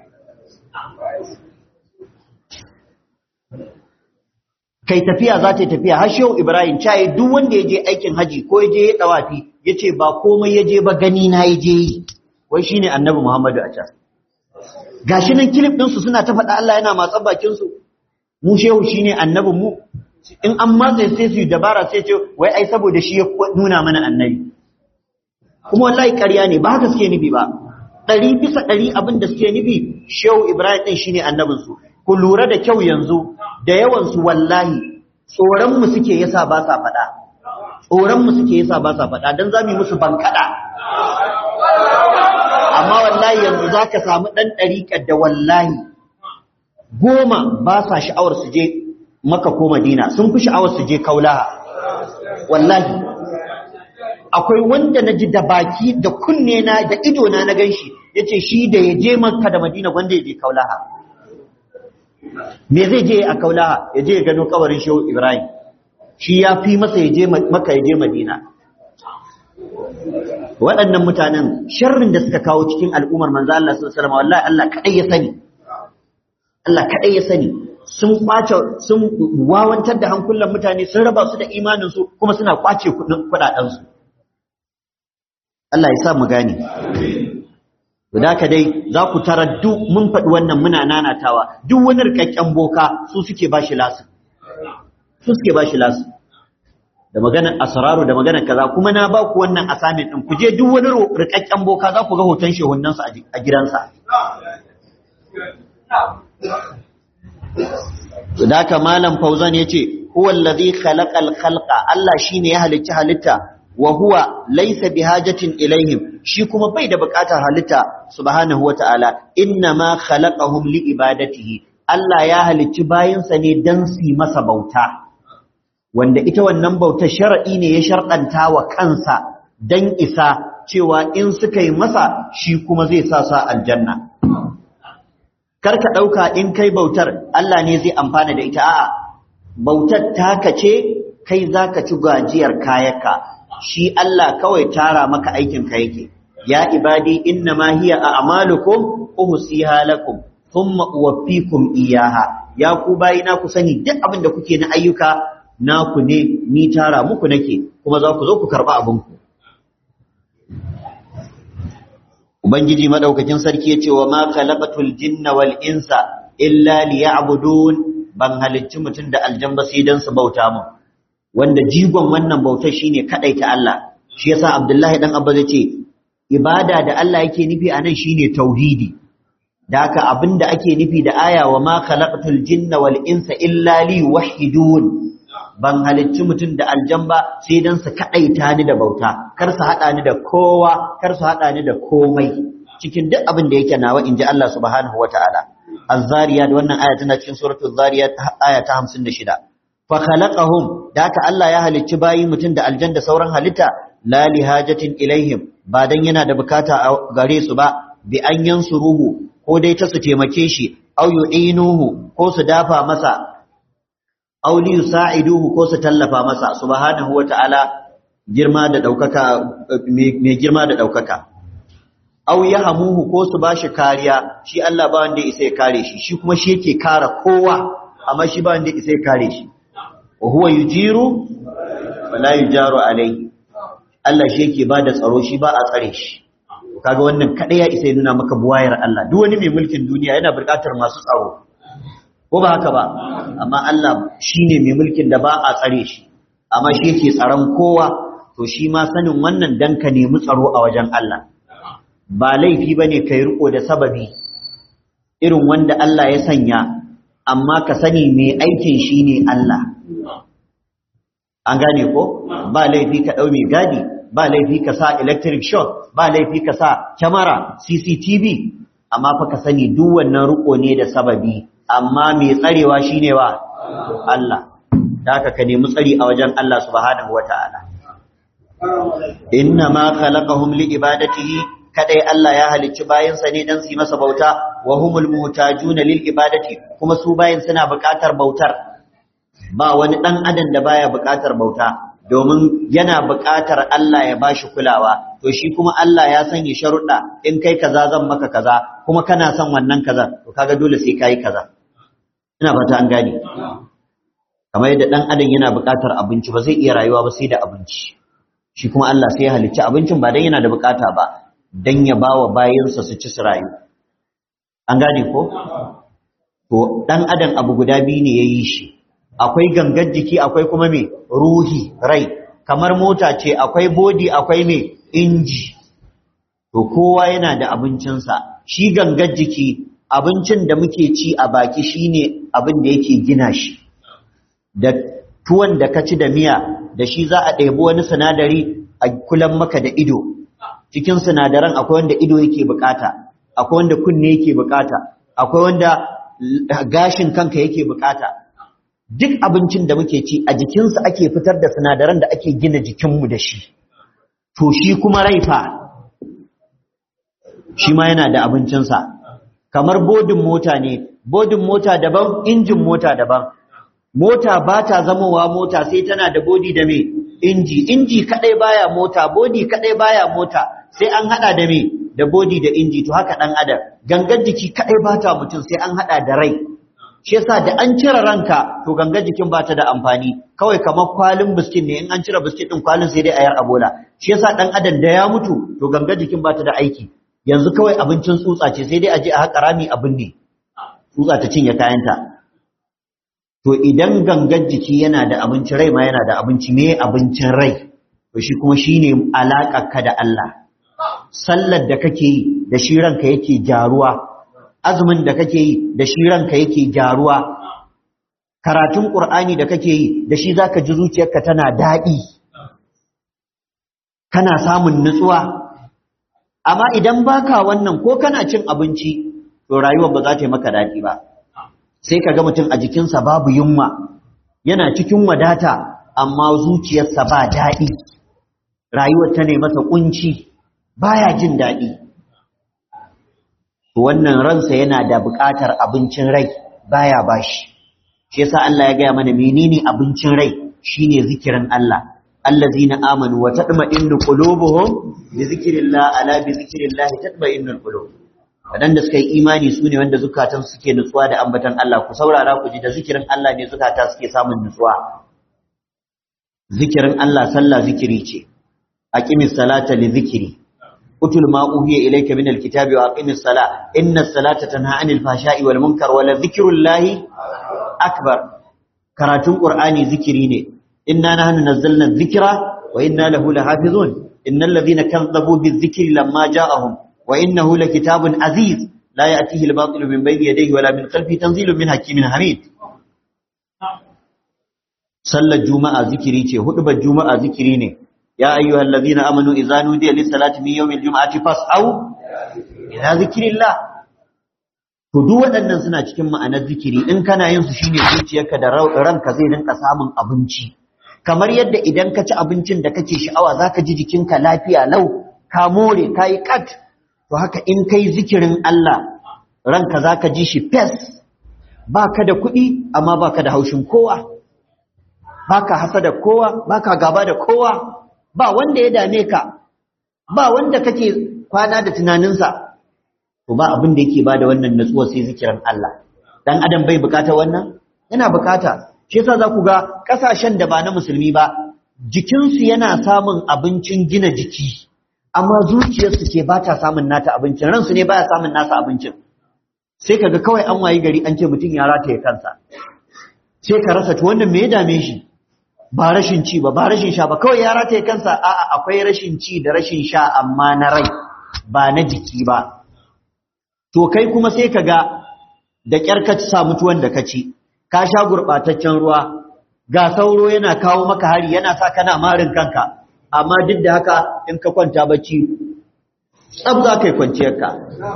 kai tafiya za ta yi tafiya har shehu ibrahim caye duk wanda ya je aikin haji ko ya je ya dawafi ya ce ba komai ya je ba gani na ya je yi wai shi ne annabi muhammadu a can gashi nan kilif ɗinsu suna ta faɗa Allah yana matsan bakinsu mu shehu shine annabin mu in an matsa sai su dabara sai ce wai ai saboda shi ya nuna mana annabi kuma wallahi ƙarya ne ba haka suke nufi ba ɗari bisa ɗari abin da suke nufi shehu ibrahim ɗin shine annabinsu ku lura da kyau yanzu da yawansu wallahi tsoronmu suke yasa ba sa faɗa tsoronmu suke yasa ba sa faɗa don za mu yi musu bankaɗa amma wallahi yanzu za ka samu ɗan ɗariƙar da wallahi goma ba sa sha'awar su je maka ko madina sun fi sha'awar su je kaulaha wallahi akwai wanda na ji da baki da kunne na da ido na na gan shi ya ce shi da ya je maka da madina wanda ya je kaulaha me zai je a kaulaha ya je ya gano kawarin shehu ibrahim shi ya fi masa ya je maka ya je madina waɗannan mutanen sharrin da suka kawo cikin al'ummar manzo Allah sallallahu alaihi wasallam wallahi Allah kadai ya sani Allah kadai ya sani sun kwace sun wawantar da hankulan mutane sun raba su da imanin su kuma suna kwace kudaden su Allah ya sa mu gane da ka dai za ku tara duk mun faɗi wannan muna nanatawa duk wani rikakken boka su suke bashi lasu su suke bashi lasu da maganar asraru da maganar kaza kuma na ba ku wannan assignment din ku je duk wani rikakken boka za ku ga hoton shehunan su a gidansa da ka malam fauzan yace huwa allazi khalaqal khalqa Allah shine ya halicci halitta wa huwa laysa bihajatin ilaihim shi kuma bai da bukatar halitta subhanahu wataala inna ma khalaqahum li ibadatihi Allah ya halicci bayinsa ne dan su masa bauta wanda ita wannan bautar shar'i ne ya sharɗanta wa kansa dan isa cewa in suka yi masa shi kuma zai sa sa aljanna kar ka ɗauka in kai bautar Allah ne zai amfana da ita a'a bautar taka ce kai zaka ci gajiyar kayanka shi Allah kawai tara maka aikin ka yake ya ibadi inna ma hiya a'malukum uhsiha lakum thumma uwaffikum iyaha ya ku bayina ku sani duk abin da kuke na ayyuka naku ne ni tara muku nake kuma za ku zo ku karba abin ku ubangiji madaukakin sarki yace wa ma khalaqatul jinna wal insa illa liya'budun ban halicci mutum da aljamba sai dan su bauta mun wanda jigon wannan bautar shine ta Allah shi yasa Abdullahi dan Abba zai ce ibada da Allah yake nufi anan shine tauhidi da haka abinda ake nufi da aya wa ma khalaqatul jinna wal insa illa li wahidun ban halicci mutum da aljamba sai dan su kadaita ni da bauta kar su hada ni da kowa kar su hada ni da komai cikin duk abin da yake nawa inji Allah subhanahu wataala az-zariyat wannan aya tana cikin suratul zariyat aya ta 56 fa khalaqahum da haka Allah ya halicci bayi mutum da aljan da sauran halitta la li hajatin ilaihim ba dan yana da bukata a gare su ba bi an yansuruhu ko dai ta su taimake shi aw yu'inuhu ko su dafa masa aw li yusa'iduhu ko su tallafa masa subhanahu wata'ala girma da daukaka mai girma da daukaka aw yahamuhu ko su bashi kariya shi Allah ba wanda ya isa ya kare shi shi kuma shi yake kare kowa amma shi ba wanda ya isa ya kare shi wa huwa yujiru wala yujaru alai Allah shi yake bada tsaro shi ba a tsare shi kaga wannan kada ya isa ya nuna maka buwayar Allah duk wani mai mulkin duniya yana buƙatar masu tsaro ko ba haka ba amma Allah shine mai mulkin da ba a tsare shi amma shi yake tsaron kowa to shi ma sanin wannan dan ka nemi tsaro a wajen Allah ba laifi bane kai riko da sababi irin wanda Allah ya sanya amma ka sani mai aikin shine Allah an gane ko ba laifi ka ɗau mai gadi ba laifi ka sa electric shock ba laifi ka sa kyamara cctv amma fa ka sani duk wannan riko ne da sababi amma mai tsarewa shine wa Allah da haka ka nemi tsari a wajen Allah subhanahu wata'ala inna ma khalaqahum li ibadatihi kadai Allah ya halicci bayansa ne dan su yi masa bauta wa humul muhtajuna lil ibadati kuma su bayin suna buƙatar bautar ba wani ɗan adam da baya buƙatar bauta domin yana buƙatar Allah ya bashi kulawa to shi kuma Allah ya sanya sharuɗa in kai kaza zan maka kaza kuma kana son wannan kaza to kaga dole sai kai kaza ina fata an gane kamar yadda ɗan adam yana buƙatar abinci ba zai iya rayuwa ba sai da abinci shi kuma Allah sai ya halicci abincin ba dan yana da buƙata ba dan ya bawa bayinsa su ci su rayu an gane ko to dan adam abu guda biyu ne yayi shi akwai gangar jiki akwai kuma me ruhi rai kamar mota ce akwai body akwai me inji to kowa yana da abincinsa shi gangar jiki abincin da muke ci a baki shine abin da yake gina shi da tuwon da ka ci da miya da shi za a ɗebi wani sinadari a kulan maka da ido cikin sinadaran akwai wanda ido yake bukata akwai wanda kunne yake bukata akwai wanda gashin kanka yake bukata duk abincin da muke ci a jikinsa ake fitar da sinadaran da ake gina jikinmu da shi to shi kuma raifa shi ma yana da abincinsa kamar bodin mota ne bodin mota daban injin mota daban mota ba ta zamowa mota sai tana da bodi da me inji inji kadai baya mota bodi kadai baya mota sai an hada da me da bodi da inji to haka dan adam gangan jiki kadai bata mutum sai an hada da rai shi yasa da an cire ranka to gangan jikin bata da amfani kawai kamar kwalin biskit ne in an cire biskit din kwalin sai dai ayar abola shi yasa dan adam da ya mutu to gangan jikin bata da aiki yanzu kawai abincin tsutsa ce sai dai a je a haƙa rami abin ne tsutsa ta cinye kayanta to idan gangan jiki yana da abinci rai ma yana da abinci me abincin rai to shi kuma shine ka da Allah sallar da kake yi da shi ranka yake gyaruwa azumin da kake yi da shi ranka yake gyaruwa karatun qur'ani da kake yi da shi zaka ji zuciyarka tana daɗi kana samun nutsuwa amma idan baka wannan ko kana cin abinci to rayuwar ba za ta yi maka daɗi ba sai ka ga mutum a jikinsa babu yunwa yana cikin wadata amma zuciyarsa ba daɗi rayuwar ta ne masa kunci baya jin daɗi wannan ransa yana da buƙatar abincin rai baya bashi shi yasa Allah ya gaya mana menene abincin rai shine zikirin Allah allazina amanu wa tatma'innu qulubuhum bi zikrillah ala bi zikrillah tatma'innul qulub wadanda suka yi imani su ne wanda zukatan suke nutsuwa da ambatan Allah ku saurara ku ji da zikirin Allah ne zukata suke samun nutsuwa zikirin Allah sallah zikiri ce aqimis salata li zikri utul ma uhiya ilayka min alkitabi wa aqimis sala inna salata tanha anil fahsha'i wal munkar wa la zikrullahi akbar karatun qur'ani zikiri ne inna nahnu nazzalna dhikra wa inna lahu lahafizun innal ladhina kadzabu bizikri lamma ja'ahum wa innahu lakitabun aziz la ya'tihi al-batil min bayni yadayhi wala min khalfihi tanzilun min hakimin hamid sallar juma'a zikiri ce hudubar juma'a zikiri ne ya ayyuhal ladhina amanu idza nudiya lis-salati min yawmil jum'ati fas'au ila zikrillah to duk waɗannan suna cikin ma'anar zikiri in kana yin su shine zuciyarka da ranka zai rinka samun abinci kamar yadda idan ka ci abincin da kake sha'awa zaka ji jikinka lafiya lau ka more ka yi kat to haka in kai zikirin Allah ranka zaka ji shi fes baka da kuɗi amma baka da haushin kowa baka hasa da kowa baka gaba da kowa ba wanda ya dame ka ba wanda kake kwana da tunaninsa to ba abin da yake bada wannan natsuwa sai zikirin Allah dan adam bai bukata wannan yana bukata shi yasa za ku ga kasashen da ba na musulmi ba jikinsu yana samun abincin gina jiki amma zuciyarsu ce ba ta samun nata abincin ransu ne baya samun nasa abincin sai kaga kawai an wayi gari an ce mutum ya rataye kansa sai ka rasa to wannan me ya dame shi ba rashin ci ba ba rashin sha ba kawai ya rataye kansa a'a akwai rashin ci da rashin sha amma na rai ba na jiki ba to kai kuma sai ka ga da ƙyar ka sa mutuwan da ka ci ka sha gurɓataccen ruwa ga sauro yana kawo maka hari yana sa kana marin kanka amma duk da haka in ka kwanta bacci tsab za ka yi kwanciyarka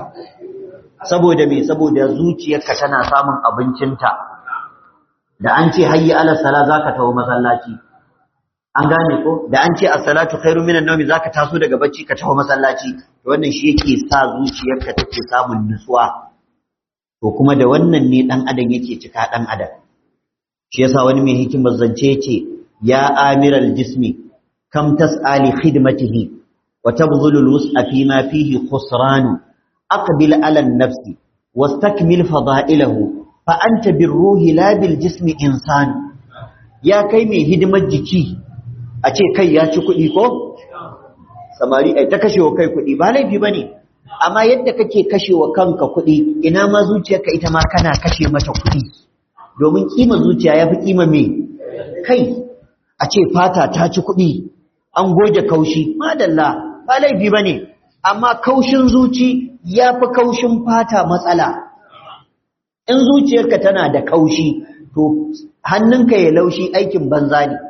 saboda me saboda zuciyarka tana samun abincinta da an ce hayyi ala sala za ka taho masallaci an gane ko da an ce as-salatu khairu minan nawmi zaka taso daga bacci ka taho masallaci to wannan shi yake sa zuciyarka take samun nutsuwa to kuma da wannan ne dan adam yake cika dan adam shi yasa wani mai hikimar zance yace ya amiral jismi kam tas'ali khidmatihi wa tabdhulu al-wus'a fi ma fihi khusran aqbil ala an-nafsi wastakmil fada'ilahu fa anta birruhi la bil jismi insan ya kai mai hidimar jiki a ce kai ya ci kuɗi ko samari ai ta kashe wa kai kuɗi ba laifi ba ne amma yadda kake kashewa kanka kuɗi ina ma zuciyarka ita ma kana kashe mata kuɗi domin kima zuciya ya fi kima me kai a ce fata ta ci kuɗi an goge kaushi madalla ba laifi ba ne amma kaushin zuci ya fi kaushin fata matsala in zuciyarka tana da kaushi to hannunka ya laushi aikin banza ne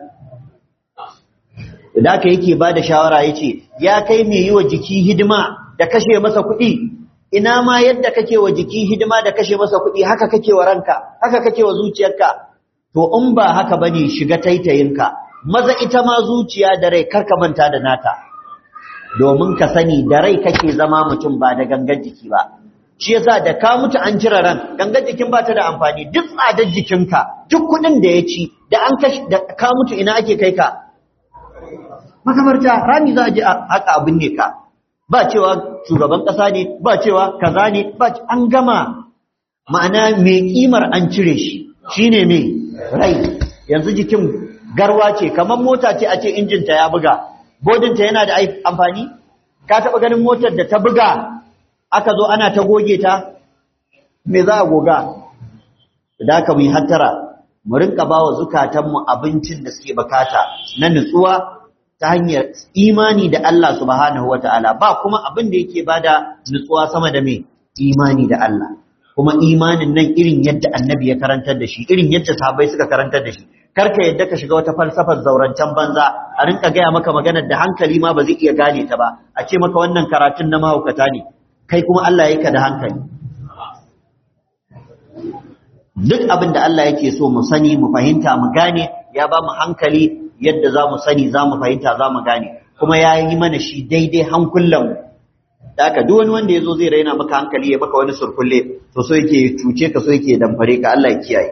da aka yake ba da shawara ya ce ya kai mai yi wa jiki hidima da kashe masa kuɗi ina ma yadda kake wa jiki hidima da kashe masa kuɗi haka kake wa ranka haka kake wa zuciyarka to in ba haka bane shiga taitayinka maza ita ma zuciya da rai karka manta da nata domin ka sani da rai kake zama mutum ba da gangan jiki ba shi yasa da ka mutu an cire ran gangan jikin ba ta da amfani duk tsadar jikinka duk kuɗin da ya ci da an kashi da ka mutu ina ake kai ka makabarta rami za a je haka abin ne ka ba cewa shugaban ƙasa ne ba cewa kaza ne ba an gama ma'ana mai kimar an cire shi shine mai rai yanzu jikin garwa ce kamar mota ce a ce injinta ya buga bodinta yana da amfani ka taɓa ganin motar da ta buga aka zo ana ta goge ta me za a goga da aka mu yi hattara mu rinka ba wa zukatanmu abincin da suke bukata na nutsuwa ta hanyar imani da Allah subhanahu ta'ala, ba kuma abin da yake bada nutsuwa sama da mai imani da Allah kuma imanin nan irin yadda annabi ya karantar da shi irin yadda sahabbai suka karantar da shi karka yadda ka shiga wata falsafar zaurancen banza a rinka gaya maka maganar da hankali ma ba zai iya gane ta ba a ce maka wannan karatun na mahaukata ne kai kuma Allah ya ka da hankali duk abin da Allah yake so mu sani mu fahimta mu gane ya ba mu hankali yadda za mu sani za mu fahimta za mu gane kuma ya yi mana shi daidai hankulanmu da aka duk wani wanda ya zo zai raina maka hankali ya maka wani surkulle to so yake cuce ka so yake damfare ka Allah ya kiyaye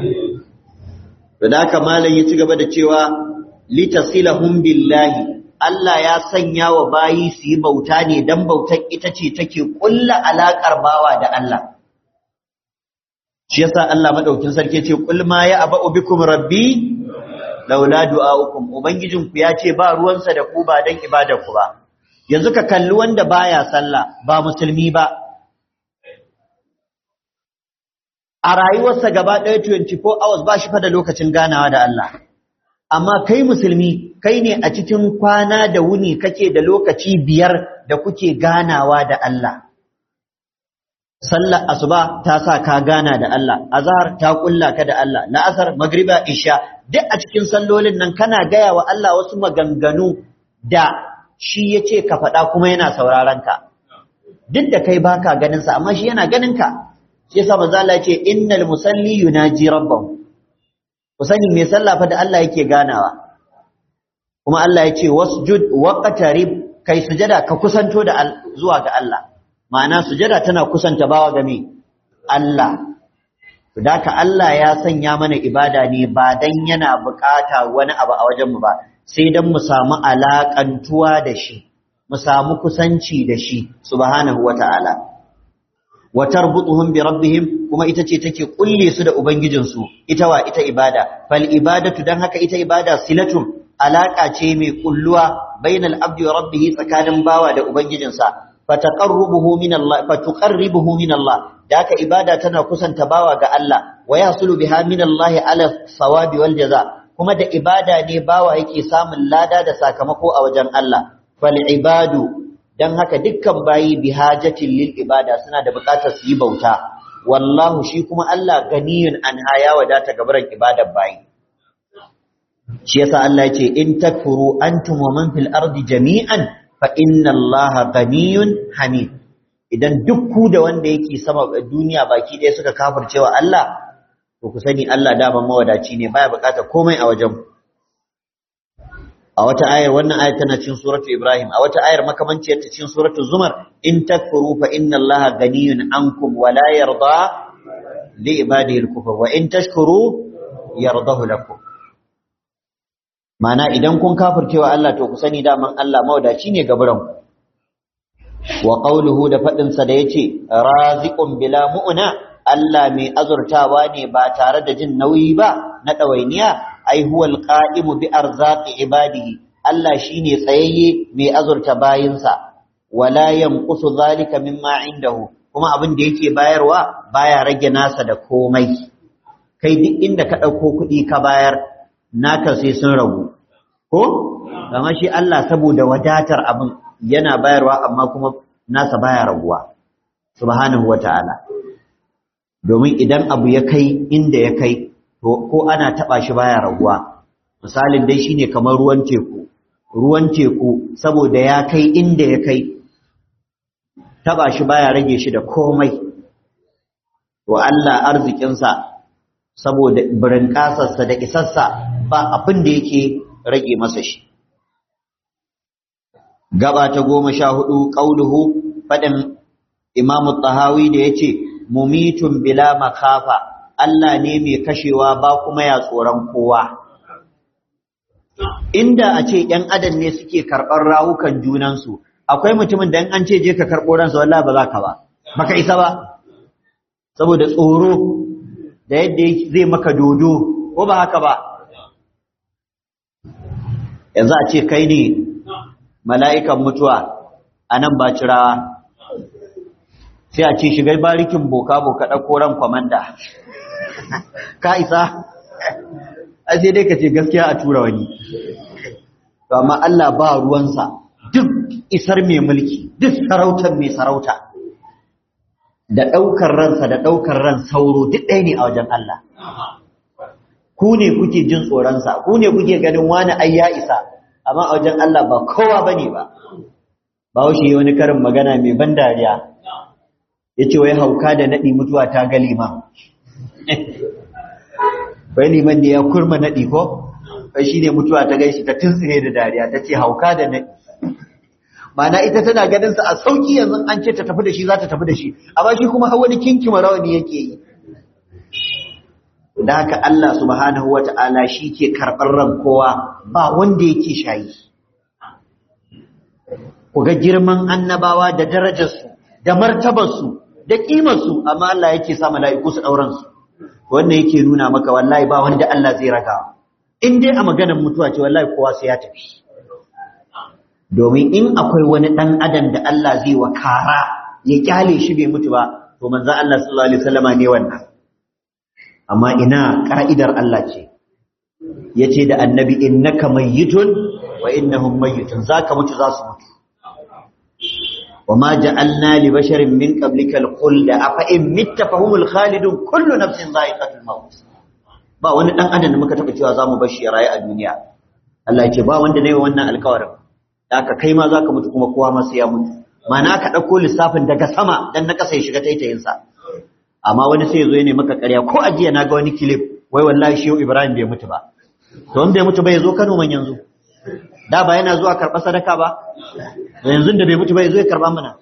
da haka malam ya ci gaba da cewa litasilahum billahi Allah ya sanya wa bayi su yi bauta ne dan bautar ita ce take kulla alakar bawa da Allah shi yasa Allah madaukin sarki ce kul ma ya aba bikum rabbi laula du'aukum ubangijinku ya ce ba ruwansa da ku ba dan ibadar ku ba yanzu ka kalli wanda baya sallah ba musulmi ba a rayuwarsa gaba ɗaya 24 hours ba shi fa da lokacin ganawa da Allah amma kai musulmi kai ne a cikin kwana da wuni kake da lokaci biyar da kuke ganawa da Allah sallar asuba ta sa ka gana da Allah azhar ta kulla ka da Allah la'asar magriba isha duk a cikin sallolin nan kana gaya wa Allah wasu maganganu da shi yace ka faɗa kuma yana sauraron ka duk da kai baka ganin sa amma shi yana ganin ka shi yasa manzo Allah yace innal musalli yunaji rabbahu ku sani me sallah fa da Allah yake ganawa kuma Allah yace wasjud waqtarib kai sujada ka kusanto da zuwa ga Allah ma'ana sujada tana kusanta bawa ga me Allah Daka Allah ya sanya mana ibada ne ba dan yana bukata wani abu a wajenmu ba, sai dan mu samu alaƙantuwa da shi, mu samu kusanci da shi, subhanahu wa ta'ala. Wa tarbutuhum bi rabbihim kuma ita ce take kulle su da ubangijinsu, ita wa ita ibada. Fal ibadatu dan haka ita ibada silatun alaƙa ce mai kulluwa bainal abdi wa rabbihi tsakanin bawa da ubangijinsa. Fataqarrubuhu min Allah, fatuqarribuhu min Allah, da haka ibada tana kusanta bawa ga Allah wa yasulu biha min Allah ala sawabi wal jaza kuma da ibada ne bawa yake samun lada da sakamako a wajen Allah fal ibadu dan haka dukkan bayi bihajatin lil ibada suna da bukatar su yi bauta wallahu shi kuma Allah ganiyun an haya wadata gabaran ibadar bayi shi yasa Allah yace in takfuru antum wa man fil ardi jami'an fa inna Allah ganiyun hamid idan duk ku da wanda yake sama duniya baki ɗaya suka kafircewa Allah to ku sani Allah dama mawadaci ne baya bukata komai a wajen a wata ayar wannan ayar tana cikin suratu Ibrahim a wata ayar makamanciyar ta cikin suratu Zumar in takfuru fa inna Allaha ganiyun ankum wa la yarda li ibadihi al-kufr wa in tashkuru yardahu lakum Mana idan kun kafircewa Allah to ku sani daman Allah mawadaci ne gaburan ku wa qawluhu da fadin sa da yace raziqun bila mu'na Allah mai azurtawa ne ba tare da jin nauyi ba na dawainiya ai huwal qa'imu bi arzaqi ibadihi Allah shine tsayayye mai azurta bayinsa wala yanqusu zalika mimma indahu kuma abin da yake bayarwa baya rage nasa da komai kai duk inda ka ɗauko kuɗi ka bayar naka sai sun ragu ko kamar shi Allah saboda wadatar abin yana bayarwa amma kuma nasa baya raguwa subhanahu wata'ala domin idan abu ya kai inda ya kai to ko ana taba shi baya raguwa misalin dai shine kamar ruwan teku ruwan teku saboda ya kai inda ya kai taba shi baya rage shi da komai to Allah arzikinsa saboda birin kasarsa da isarsa ba abin da yake rage masa shi gaba ta goma sha hudu ƙauluhu faɗin imamu tahawi da ya ce mumitun bila makafa Allah ne mai kashewa ba kuma ya tsoron kowa inda a ce ‘yan adam ne suke karɓar rawukan junansu akwai mutumin da an ce je ka karɓo ransa wallah ba za ka ba baka isa ba saboda tsoro da yadda zai maka dodo ko ba haka ba yanzu a ce kai ne mala'ikan mutuwa a nan ba cirawa sai a ce shigai barikin boka-boka ɗauko ran kwamanda ka isa a sai dai ka ce gaskiya a tura wani amma Allah ba ruwansa duk isar mai mulki duk sarautar mai sarauta da ɗaukar ransa da ɗaukar ran sauro duk ɗaya ne a wajen Allah ku ne kuke jin tsoronsa ku ne kuke ganin wani ai ya isa amma a wajen Allah ba kowa bane ba ba shi wani karin magana mai ban dariya yace wai hauka da nadi mutuwa ta ga liman bai liman ne ya kurma nadi ko kai shine mutuwa ta gaishi ta tuntsire da dariya tace hauka da nadi mana ita tana ganin sa a sauki yanzu an ce ta tafi da shi za ta tafi da shi amma shi kuma har wani kinkima rawani yake yi da haka Allah subhanahu wata'ala shi ke karɓar ran kowa ba wanda yake shayi ku ga girman annabawa da darajarsu da martabarsu da ƙimarsu amma Allah yake sa mala'iku su ɗauran su wannan yake nuna maka wallahi ba wanda Allah zai raga in dai a maganar mutuwa ce wallahi kowa sai ya tafi domin in akwai wani ɗan adam da Allah zai wa kara ya kyale shi bai mutu ba to manzo Allah sallallahu alaihi wasallama ne wannan amma ina ka'idar Allah ce yace da annabi innaka mayyitun wa innahum mayyitun zaka mutu za su mutu وما جعلنا لبشر من قبلك الخلد أفإن مت فهم الخالدون كل نفس ذائقة الموت ba wani dan adam da muka taba cewa zamu bar shi ya rayu a duniya Allah yake ba wanda ne wannan alƙawarin da aka kai ma zaka mutu kuma kowa ma sai ya mutu mana ka dauko lissafin daga sama dan na kasa ya shiga taitayin sa amma wani sai ya zo ya nemi maka ƙarya ko ajiya na ga wani clip wai wallahi shi Ibrahim bai mutu ba to in bai mutu ba ya zo Kano man yanzu da ba yana zuwa karɓar sadaka ba yanzu da bai mutu ba ya zo ya karɓa mana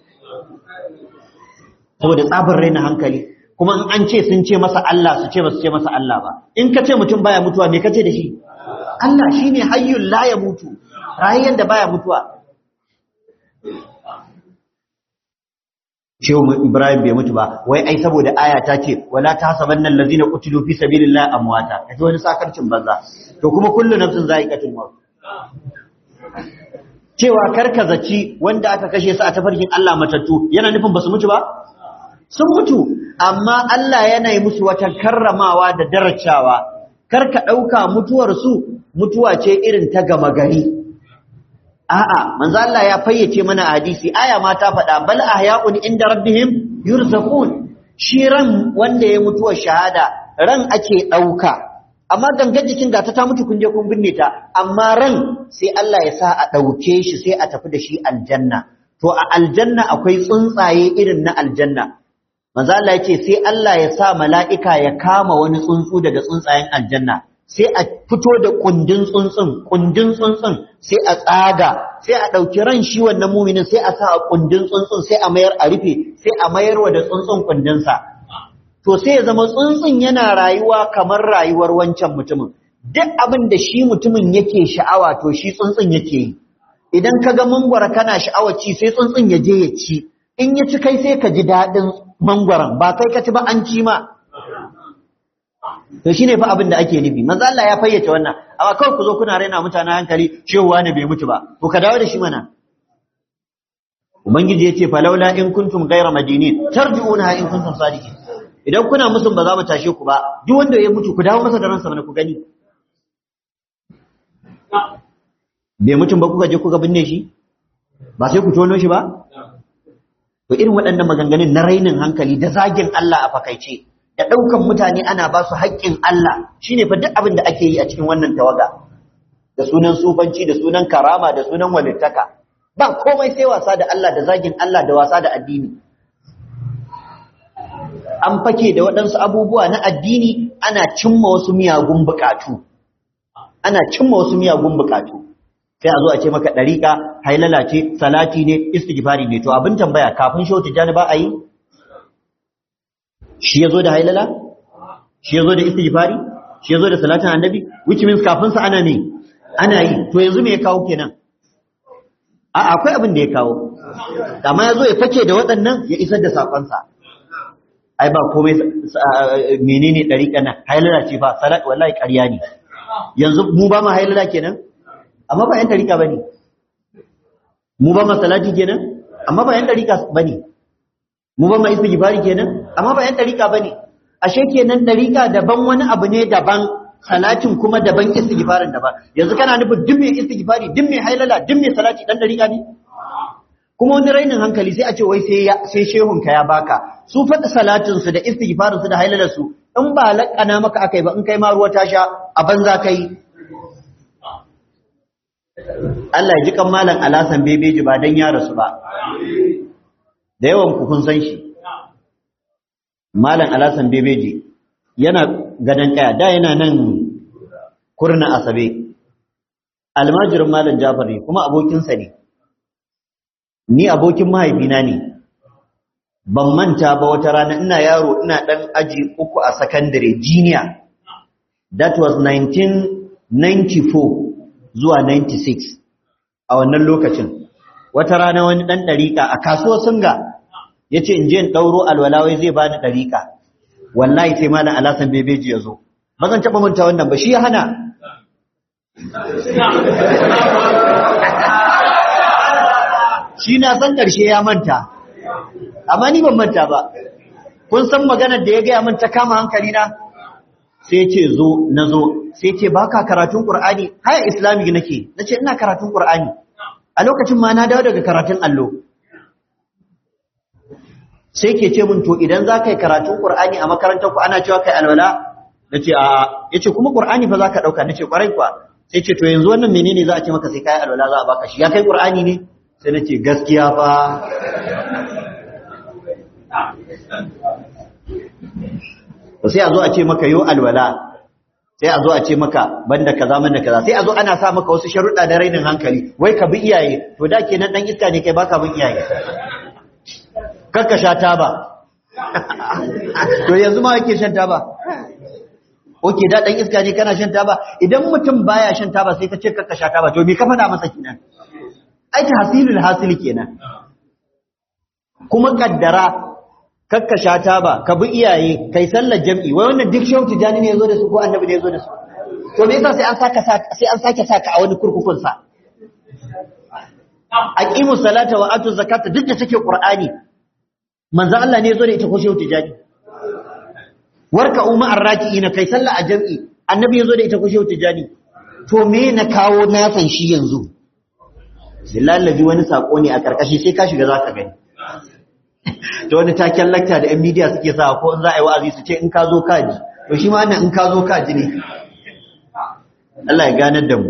saboda tsabar raina hankali kuma in an ce sun ce masa Allah su ce ba su ce masa Allah ba in ka ce mutum baya mutuwa me ka ce da shi Allah shine hayyul la ya mutu rayuwar da baya mutuwa Shehu Ibrahim bai mutu ba wai ai saboda aya ta ce wala tahsabanna allazina qutilu fi sabilillahi amwata kaje wani sakarcin banza to kuma kullu nafsin za'iqatul maut cewa karkazaci wanda aka kashe su a tafarkin Allah matattu yana nufin basu mutu ba sun mutu amma Allah yana yi musu wata karramawa da darajawa karka dauka mutuwar su mutuwa ce irin ta gama gari a'a manzo Allah ya fayyace mana hadisi aya ma ta faɗa bal ahya'un inda rabbihim yurzaqun shi ran wanda ya mutuwar shahada ran ake dauka amma gangar jikin gata ta mutu kun je kun binne ta amma ran sai Allah ya sa a ɗauke shi sai a tafi da shi aljanna to a aljanna akwai tsuntsaye irin na aljanna manzo Allah yace sai Allah ya sa mala'ika ya kama wani tsuntsu daga tsuntsayen aljanna sai a fito da kundin tsuntsun kundin tsuntsun sai a tsaga sai a ɗauki ran shi wannan muminin sai a sa a kundin tsuntsun sai a mayar a rufe sai a mayarwa da tsuntsun kundinsa to sai ya zama tsuntsun yana rayuwa kamar rayuwar wancan mutumin duk abin da shi mutumin yake sha'awa to shi tsuntsun yake yi idan ka ga mangwara kana sha'awar ci sai tsuntsun ya je ya ci in ya ci kai sai ka ji daɗin mangwaron ba kai ka ci ba an ci ma to shine fa abin da ake nufi manzo Allah ya fayyace wannan amma kawai ku zo kuna raina mutane hankali cewa ne bai mutu ba to ka dawo da shi mana ubangiji yace falaula in kuntum ghayra madinin tarji'una in kuntum sadiqin idan kuna musun ba za mu tashe ku ba duk wanda ya mutu ku dawo masa da ransa mana ku gani bai mutum ba kuka je kuka binne shi ba sai ku tono shi ba to irin waɗannan maganganun na rainin hankali da zagin Allah a fakaice da ɗaukan mutane ana ba su haƙƙin Allah shine fa duk abin da ake yi a cikin wannan tawaga da sunan sufanci da sunan karama da sunan walittaka ba komai sai wasa da Allah da zagin Allah da wasa da addini an fake da waɗansu abubuwa na addini ana cimma wasu miyagun buƙatu ana cimma wasu miyagun buƙatu sai a zo a ce maka ɗariƙa hailala ce salati ne istighfari ne to abin tambaya kafin shehu tijjani ba a yi shi ya zo da hailala shi ya zo da istighfari shi ya zo da salatin annabi which means kafin sa ana ne ana yi to yanzu me ya kawo kenan a akwai abin da ya kawo amma ya zo ya fake da waɗannan ya isar da sakonsa ai ba komai menene ɗariƙa nan hailala ce fa salat wallahi ƙarya ne yanzu mu ba mu hailala kenan amma ba yan ɗariƙa bane mu ba mu salati kenan amma ba yan ɗariƙa bane mu ba mu istighfari kenan amma ba yan ɗariƙa bane ashe kenan ɗariƙa daban wani abu ne daban salatin kuma daban istighfarin daban yanzu kana nufin duk mai istighfari duk mai hailala duk mai salati dan ɗariƙa ne kuma wani rainin hankali sai a ce wai sai sai shehun ka ya baka su faɗi salatin su da istighfarin su da hailalar su in ba laƙana maka akai ba in kai ma ruwa ta sha a banza kai Allah ya ji kan malam alasan bebeji ba dan ya rasu ba da yawan ku kun san shi malam alasan bebeji yana gadan kaya da yana nan kurna asabe almajirin malam jafar ne kuma abokinsa ne ni abokin mahaifina ne ban manta ba wata rana ina yaro ina dan aji uku a secondary junior that was 1994 zuwa 96 a wannan lokacin wata rana wani dan dariƙa a kasuwar singa yace in je in dauro alwalawai zai bani dariƙa wallahi sai malam alasan bebeji yazo ba zan taba manta wannan ba shi ya hana shi na san ƙarshe ya manta amma ni ban manta ba kun san maganar da ya gaya min ta kama hankali na sai ce zo na zo sai ce ba ka karatun ƙur'ani haya islamic nake na ce ina karatun ƙur'ani a lokacin ma na dawo daga karatun allo sai ke ce min to idan za ka yi karatun ƙur'ani a makarantar ku ana cewa kai alwala na ce a ya ce kuma ƙur'ani fa za ka ɗauka na ce ƙwarai kuwa sai ce to yanzu wannan menene za a ce maka sai kayi alwala za a baka shi ya kai ƙur'ani ne sai na ce gaskiya fa sai a zo a ce maka yo alwala sai a zo a ce maka banda kaza banda kaza sai a zo ana sa maka wasu sharuɗa da rainin hankali wai ka bi iyaye to da kenan dan iska ne kai baka bin iyaye kakka sha taba to yanzu ma yake shan taba oke da dan iska ne kana shan taba idan mutum baya shan taba sai ka ce kakka sha taba to me ka faɗa masa kenan ai tahsilul hasili kenan kuma kaddara kakka sha taba ka bi iyaye kai sallar jam'i wai wannan duk shehu tijani ne yazo da su ko annabi ne yazo da su to me yasa sai an saka sai an sake saka a wani kurkukun sa aqimus salata wa atu zakata duk da take qur'ani manzo Allah ne yazo da ita ko shehu tijani warka umma arraki'ina kai sallah a jam'i annabi yazo da ita ko shehu tijani to me na kawo na san shi yanzu billahi wani sako ne a karkashi sai ka shiga zaka gani to wani taken lakta da yan media suke sa ko in za a yi wa'azi su ce in ka zo kaji to shi ma wannan in ka zo kaji ne Allah ya ganar da mu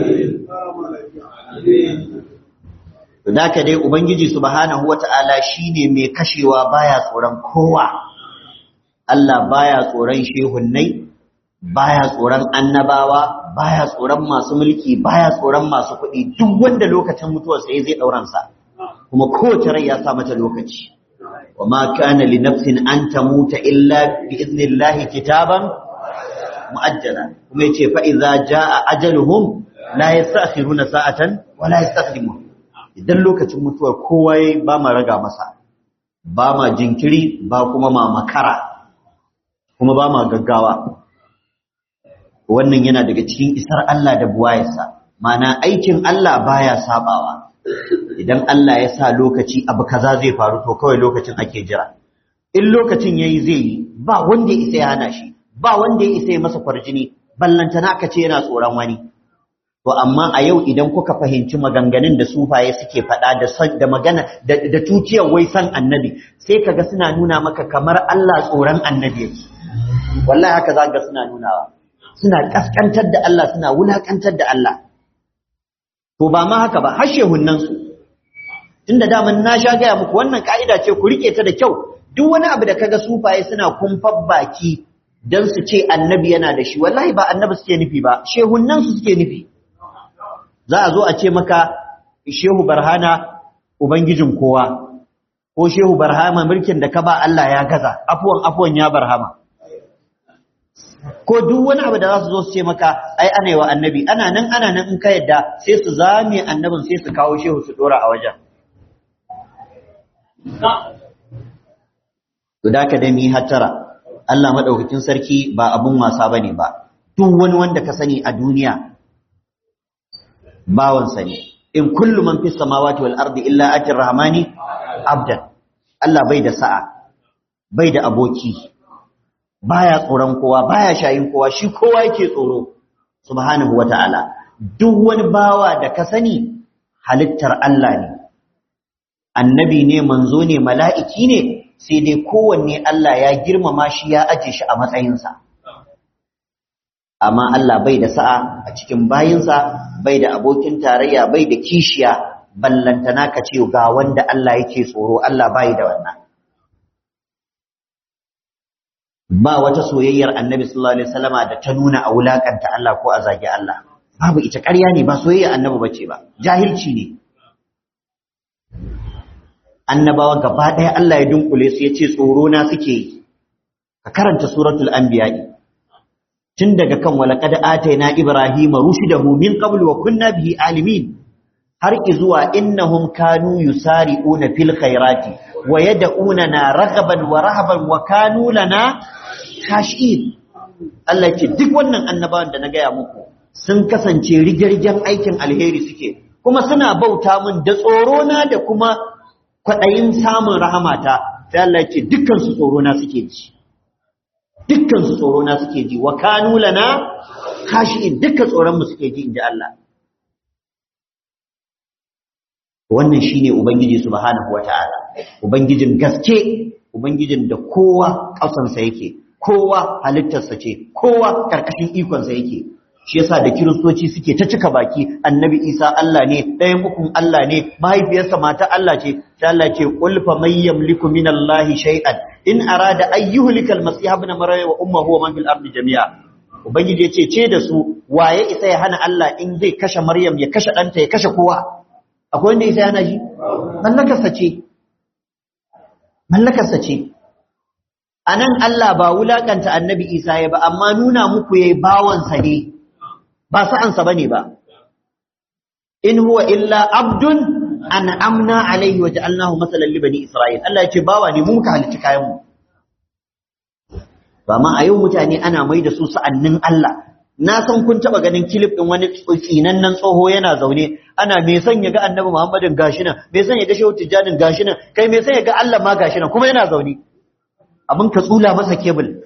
to da ka dai ubangiji subhanahu wata'ala shine mai kashewa baya tsoron kowa Allah baya tsoron shehunnai baya tsoron annabawa baya tsoron masu mulki baya tsoron masu kuɗi duk wanda lokacin mutuwar sai zai dauran sa kuma kowace rai ya sa mata lokaci wama kana li nafsin an tamuta illa bi idnillahi kitaban muajjala kuma yace fa idza jaa ajaluhum la yastakhiruna sa'atan wa la yastaqdimun idan lokacin mutuwar kowa yayi ba ma raga masa ba ma jinkiri ba kuma ma makara kuma ba ma gaggawa wannan yana daga cikin isar Allah da buwayarsa mana aikin Allah baya sabawa idan Allah ya sa lokaci abu kaza zai faru to kawai lokacin ake jira in lokacin yayi zai yi ba wanda ya isa ya hana shi ba wanda ya isa ya masa kwarjini ballantana aka ce yana tsoron wani to amma a yau idan kuka fahimci maganganun da sufaye suke faɗa da da magana da tuciyar wai san annabi sai kaga suna nuna maka kamar Allah tsoron annabi yake wallahi haka za ga suna nunawa suna kaskantar da Allah suna wulakantar da Allah to ba ma haka ba har shehunnan su tunda daman na sha gaya muku wannan ka'ida ce ku rike ta da kyau duk wani abu da kaga sufaye suna kumfar baki dan su ce annabi yana da shi wallahi ba annabi suke nufi ba shehunnan su suke nufi za a zo a ce maka shehu barhana ubangijin kowa ko shehu barhama mulkin da ka ba Allah ya gaza afuwan afuwan ya barhama ko duk wani abu da za su zo su ce maka ai ana yi wa annabi ana nan ana nan in ka yadda sai su zame annabin sai su kawo shehu su dora a wajen to da ka dami hattara Allah madaukakin sarki ba abun wasa bane ba duk wani wanda ka sani a duniya bawansa ne in kullu man fis samawati wal ardi illa ati rahmani abdan Allah bai da sa'a bai da aboki baya tsoron kowa baya shayin kowa shi kowa yake tsoro subhanahu wataala duk wani bawa da ka sani halittar Allah ne annabi ne manzo ne mala'iki ne sai dai kowanne Allah ya girmama shi ya aje shi a matsayinsa amma Allah bai da sa'a a cikin bayinsa bai da abokin tarayya bai da kishiya ballantana ka ce ga wanda Allah yake tsoro Allah bai da wannan ba wata soyayyar annabi sallallahu alaihi wasallama da ta nuna a wulakanta Allah ko a zagi Allah babu ita ƙarya ne ba soyayyar annabi bace ba jahilci ne annabawa gaba ɗaya Allah ya dunkule su yace tsoro na suke yi ka karanta suratul anbiya tun daga kan walaqad ataina ibrahima rushdahu min qabl wa kunna bihi alimin har izuwa innahum kanu yusari'una fil khairati wa yad'unana raghaban wa rahaban wa kanu lana khashin Allah ce duk wannan annabawan da na gaya muku sun kasance rigirgen aikin alheri suke kuma suna bauta min da tsoro na da kuma kwadayin samun rahamata sai Allah ce dukkan su tsoro na suke ji dukkan su tsoro na suke ji wa kanu lana khashin dukkan tsoron mu suke ji inji Allah wannan shine ubangiji subhanahu wataala ubangijin gaske ubangijin da kowa kasansa yake kowa halittarsa ce kowa karkashin ikonsa yake shi yasa da kiristoci suke ta cika baki annabi isa Allah ne ɗayan ukun Allah ne mahaifiyarsa mata Allah ce ta Allah ce qul fa may yamliku min Allah shay'an in arada an yuhlika al-masih ibn maryam wa ummuhu wa man fil ardi jami'a ubangiji ya ce ce da su waye isa ya hana Allah in zai kashe maryam ya kashe ɗanta ya kashe kowa akwai wanda isa yana ji mallakarsa ce mallakarsa ce a nan Allah ba wulakanta annabi isa ya ba amma nuna muku yayi bawansa ne ba sa'ansa ba ne ba in huwa illa abdun an amna alaihi wa ja'alnahu masalan li bani isra'il Allah ya ce bawa ne mu muka halicci kayan mu ba ma a yau mutane ana mai da su sa'annin Allah na san kun taba ganin kilif din wani tsinannen tsoho yana zaune ana me son ya ga annabi Muhammadin gashi nan me son ya ga shehu Tijjanin gashi nan kai me son ya ga Allah ma gashi nan kuma yana zaune abin ka tsula masa kebul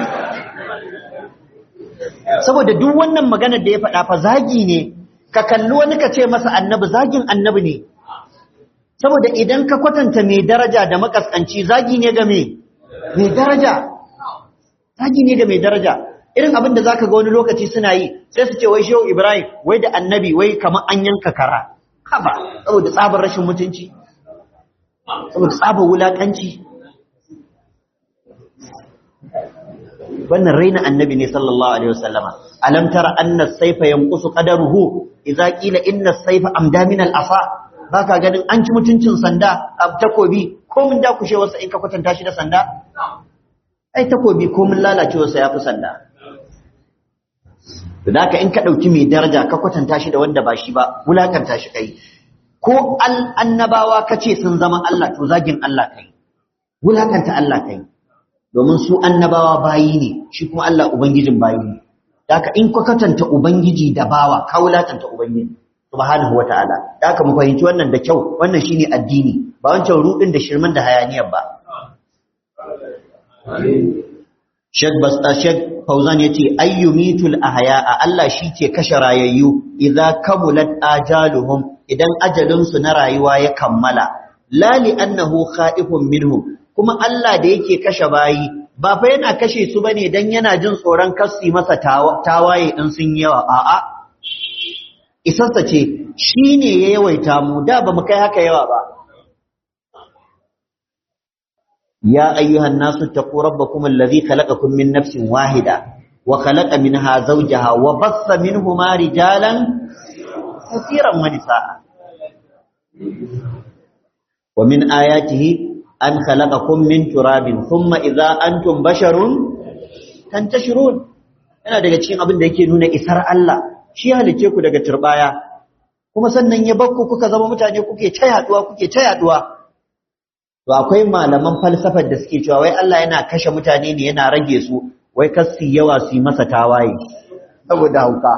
saboda duk wannan maganar da ya faɗa fa zagi ne ka kalli wani ka ce masa annabi zagin annabi ne saboda idan ka kwatanta mai daraja da makaskanci zagi ne ga me mai daraja zagi ne ga mai daraja irin abin da zaka ga wani lokaci suna yi sai su ce wai shehu ibrahim wai da annabi wai kamar an yanka kara haba saboda tsabar rashin mutunci saboda tsabar wulakanci wannan raina annabi ne sallallahu alaihi wasallama alam tara anna as-sayfa yanqusu qadaruhu idza qila inna as-sayfa amda min al-asa baka ganin an ci mutuncin sanda a takobi ko mun dakushe wasa in ka kwatanta shi da sanda ai takobi ko mun lalace wasa yafi sanda da ka in ka dauki mai daraja ka kwatanta shi da wanda ba shi ba wulakanta shi kai ko annabawa kace sun zama Allah to zagin Allah kai wulakanta Allah kai domin su annabawa bayi ne shi kuma Allah ubangijin bayi ne haka in ka katanta ubangiji da bawa ka wulatanta ubangiji subhanahu wata'ala da aka mu fahimci wannan da kyau wannan shine addini ba wancan rudin da shirman da hayaniyar ba Sheikh Basta Sheikh Fauzan yace ayyumitul ahya'a Allah shi ke kashe rayayyu idza kamulat ajaluhum idan ajalin su na rayuwa ya kammala la li annahu khaifun minhum kuma Allah da yake kashe bayi ba fa yana kashe su bane dan yana jin tsoron kassi masa tawaye in sun yawa a'a isarsa ce shine ya yawaita mu da ba mu kai haka yawa ba يا أيها الناس اتقوا ربكم الذي خلقكم من نفس واحدة وخلق منها زوجها وبث منهما رجالا كثيرا ونساء ومن آياته أن خلقكم من تراب ثم إذا أنتم بشر تنتشرون yana daga cikin abin da yake nuna isar Allah shi halice ku daga turbaya kuma sannan ya bakku kuka zama mutane kuke ta yaduwa kuke ta yaduwa To akwai malaman falsafar da suke cewa wai Allah yana kashe mutane ne yana rage su wai kasi yawa su yi masa tawaye saboda hauka.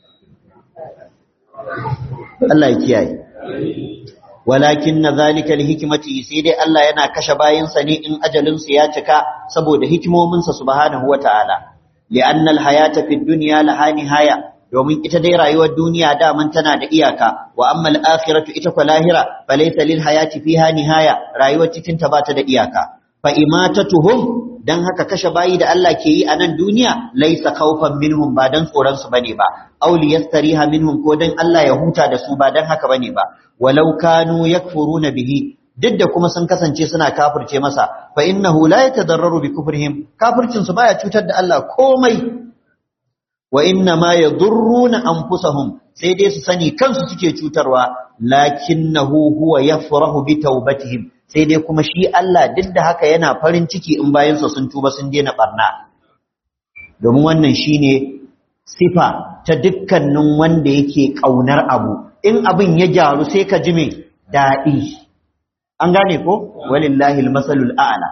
Allah ya kiyaye. Walakin na zalika hikimati sai dai Allah yana kashe bayansa ne in ajalinsu ya cika saboda hikimominsa subhanahu wa ta'ala. Li'annal hayata fid dunya laha nihaya domin ita dai rayuwar duniya daman tana da iyaka wa amma al-akhiratu ita kwa lahira falaysa lil hayati fiha nihaya rayuwar cikin ta bata da iyaka fa imatatuhum dan haka kashe bayi da Allah ke yi a nan duniya laysa khawfan minhum ba dan tsoron su bane ba aw liyastariha minhum ko dan Allah ya huta da su ba dan haka bane ba walau kanu yakfuruna bihi duk da kuma sun kasance suna kafirce masa fa innahu la yatadarraru bi kufrihim kafircin su baya cutar da Allah komai wa inna ma yadurruna anfusahum sai dai su sani kansu suke cutarwa lakinnahu huwa yafrahu bi taubatihim sai dai kuma shi Allah duk da haka yana farin ciki in bayan su sun tuba sun daina barna domin wannan shine sifa ta dukkanin wanda yake kaunar abu in abin ya gyaru sai ka ji me dadi an gane ko walillahi almasalul a'la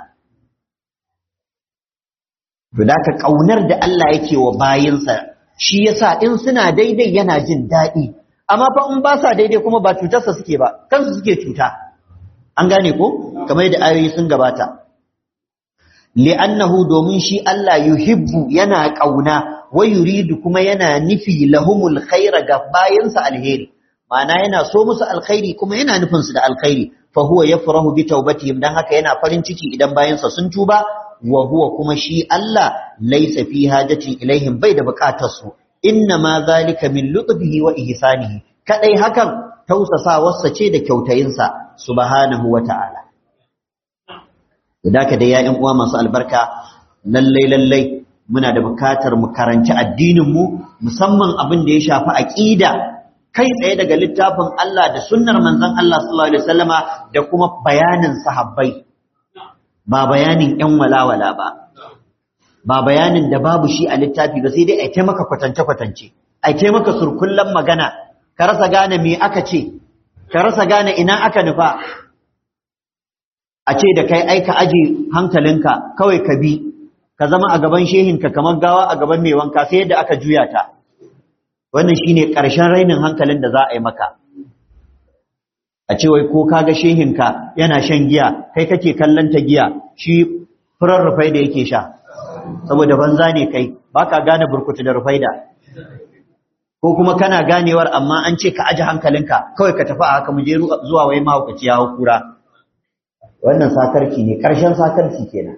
To da ka ƙaunar da Allah yake wa bayinsa shi yasa in suna daidai yana jin daɗi, amma fa in ba sa daidai kuma ba cutarsa suke ba, kansu suke cuta. An gane ko? Kamar da ayoyi sun gabata. Li'annahu domin shi Allah yuhibbu yana ƙauna, wa yuridu kuma yana nufi lahumul khaira ga bayinsa alheri. Ma'ana yana so musu alkhairi kuma yana nufinsu da alkhairi. Fa huwa yafrahu bi taubatihim dan haka yana farin ciki idan bayansa sun tuba wa huwa kuma shi Allah laysa fi hajatin ilaihim bai da bukatar su inna ma zalika min lutfihi wa ihsanihi kadai hakan tausasawarsa ce da kyautayinsa subhanahu wa ta'ala ka da ya uwa masu albarka lallai lallai muna da bukatar mu karanci addinin mu musamman abin da ya shafi aqida kai tsaye daga littafin Allah da sunnar manzon Allah sallallahu alaihi wasallama da kuma bayanin sahabbai ba bayanin ‘yan walawala ba, ba bayanin da babu shi a littafi ba sai dai a ce maka kwatance-kwatance, a ce maka surkullen magana, ka rasa gane me aka ce, ka rasa gane ina aka nufa, a ce da kai aika aji hankalinka kawai ka bi, ka zama a gaban shehinka kamar gawa a gaban mai wanka sai yadda aka juya ta. Wannan shi ne ƙarshen rainin hankalin da za a yi maka. a ce wai ko kaga shehinka yana shan giya kai kake kallon ta giya shi furar rufai da yake sha saboda banza ne kai baka gane burkutu da rufai da ko kuma kana ganewar amma an ce ka aji hankalinka kawai ka tafi a haka mu je zuwa wai mahaukaci ya kura wannan sakarci ne ƙarshen sakarci kenan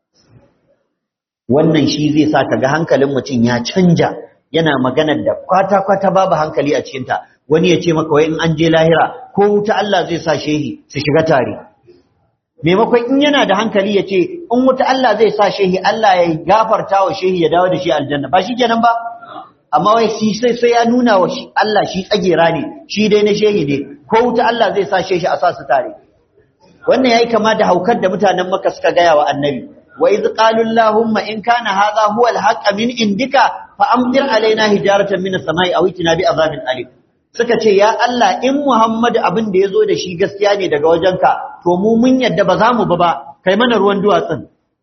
wannan shi zai sa ka ga hankalin mutum ya canja yana maganar da kwata-kwata babu hankali a cikinta wani ya ce maka wai in an je lahira ko wuta Allah zai sa shehi su shiga tare maimakon in yana da hankali ya ce in wuta Allah zai sa shehi Allah ya gafarta wa shehi ya dawo da shi aljanna ba shi kenan ba amma wai shi sai sai ya nuna wa Allah shi tsagera ne shi dai na shehi ne ko wuta Allah zai sa shehi a sa su tare wannan yayi kama da haukar da mutanen Makka suka gaya wa Annabi wa iz qalu allahumma in kana hadha huwa al min indika fa amtir alaina hijaratan min as-sama'i aw itina bi azabin alim suka ce ya Allah in Muhammadu abin da yazo da shi gaskiya ne daga wajenka to mu mun yadda ba za mu ba ba kai mana ruwan duwatsun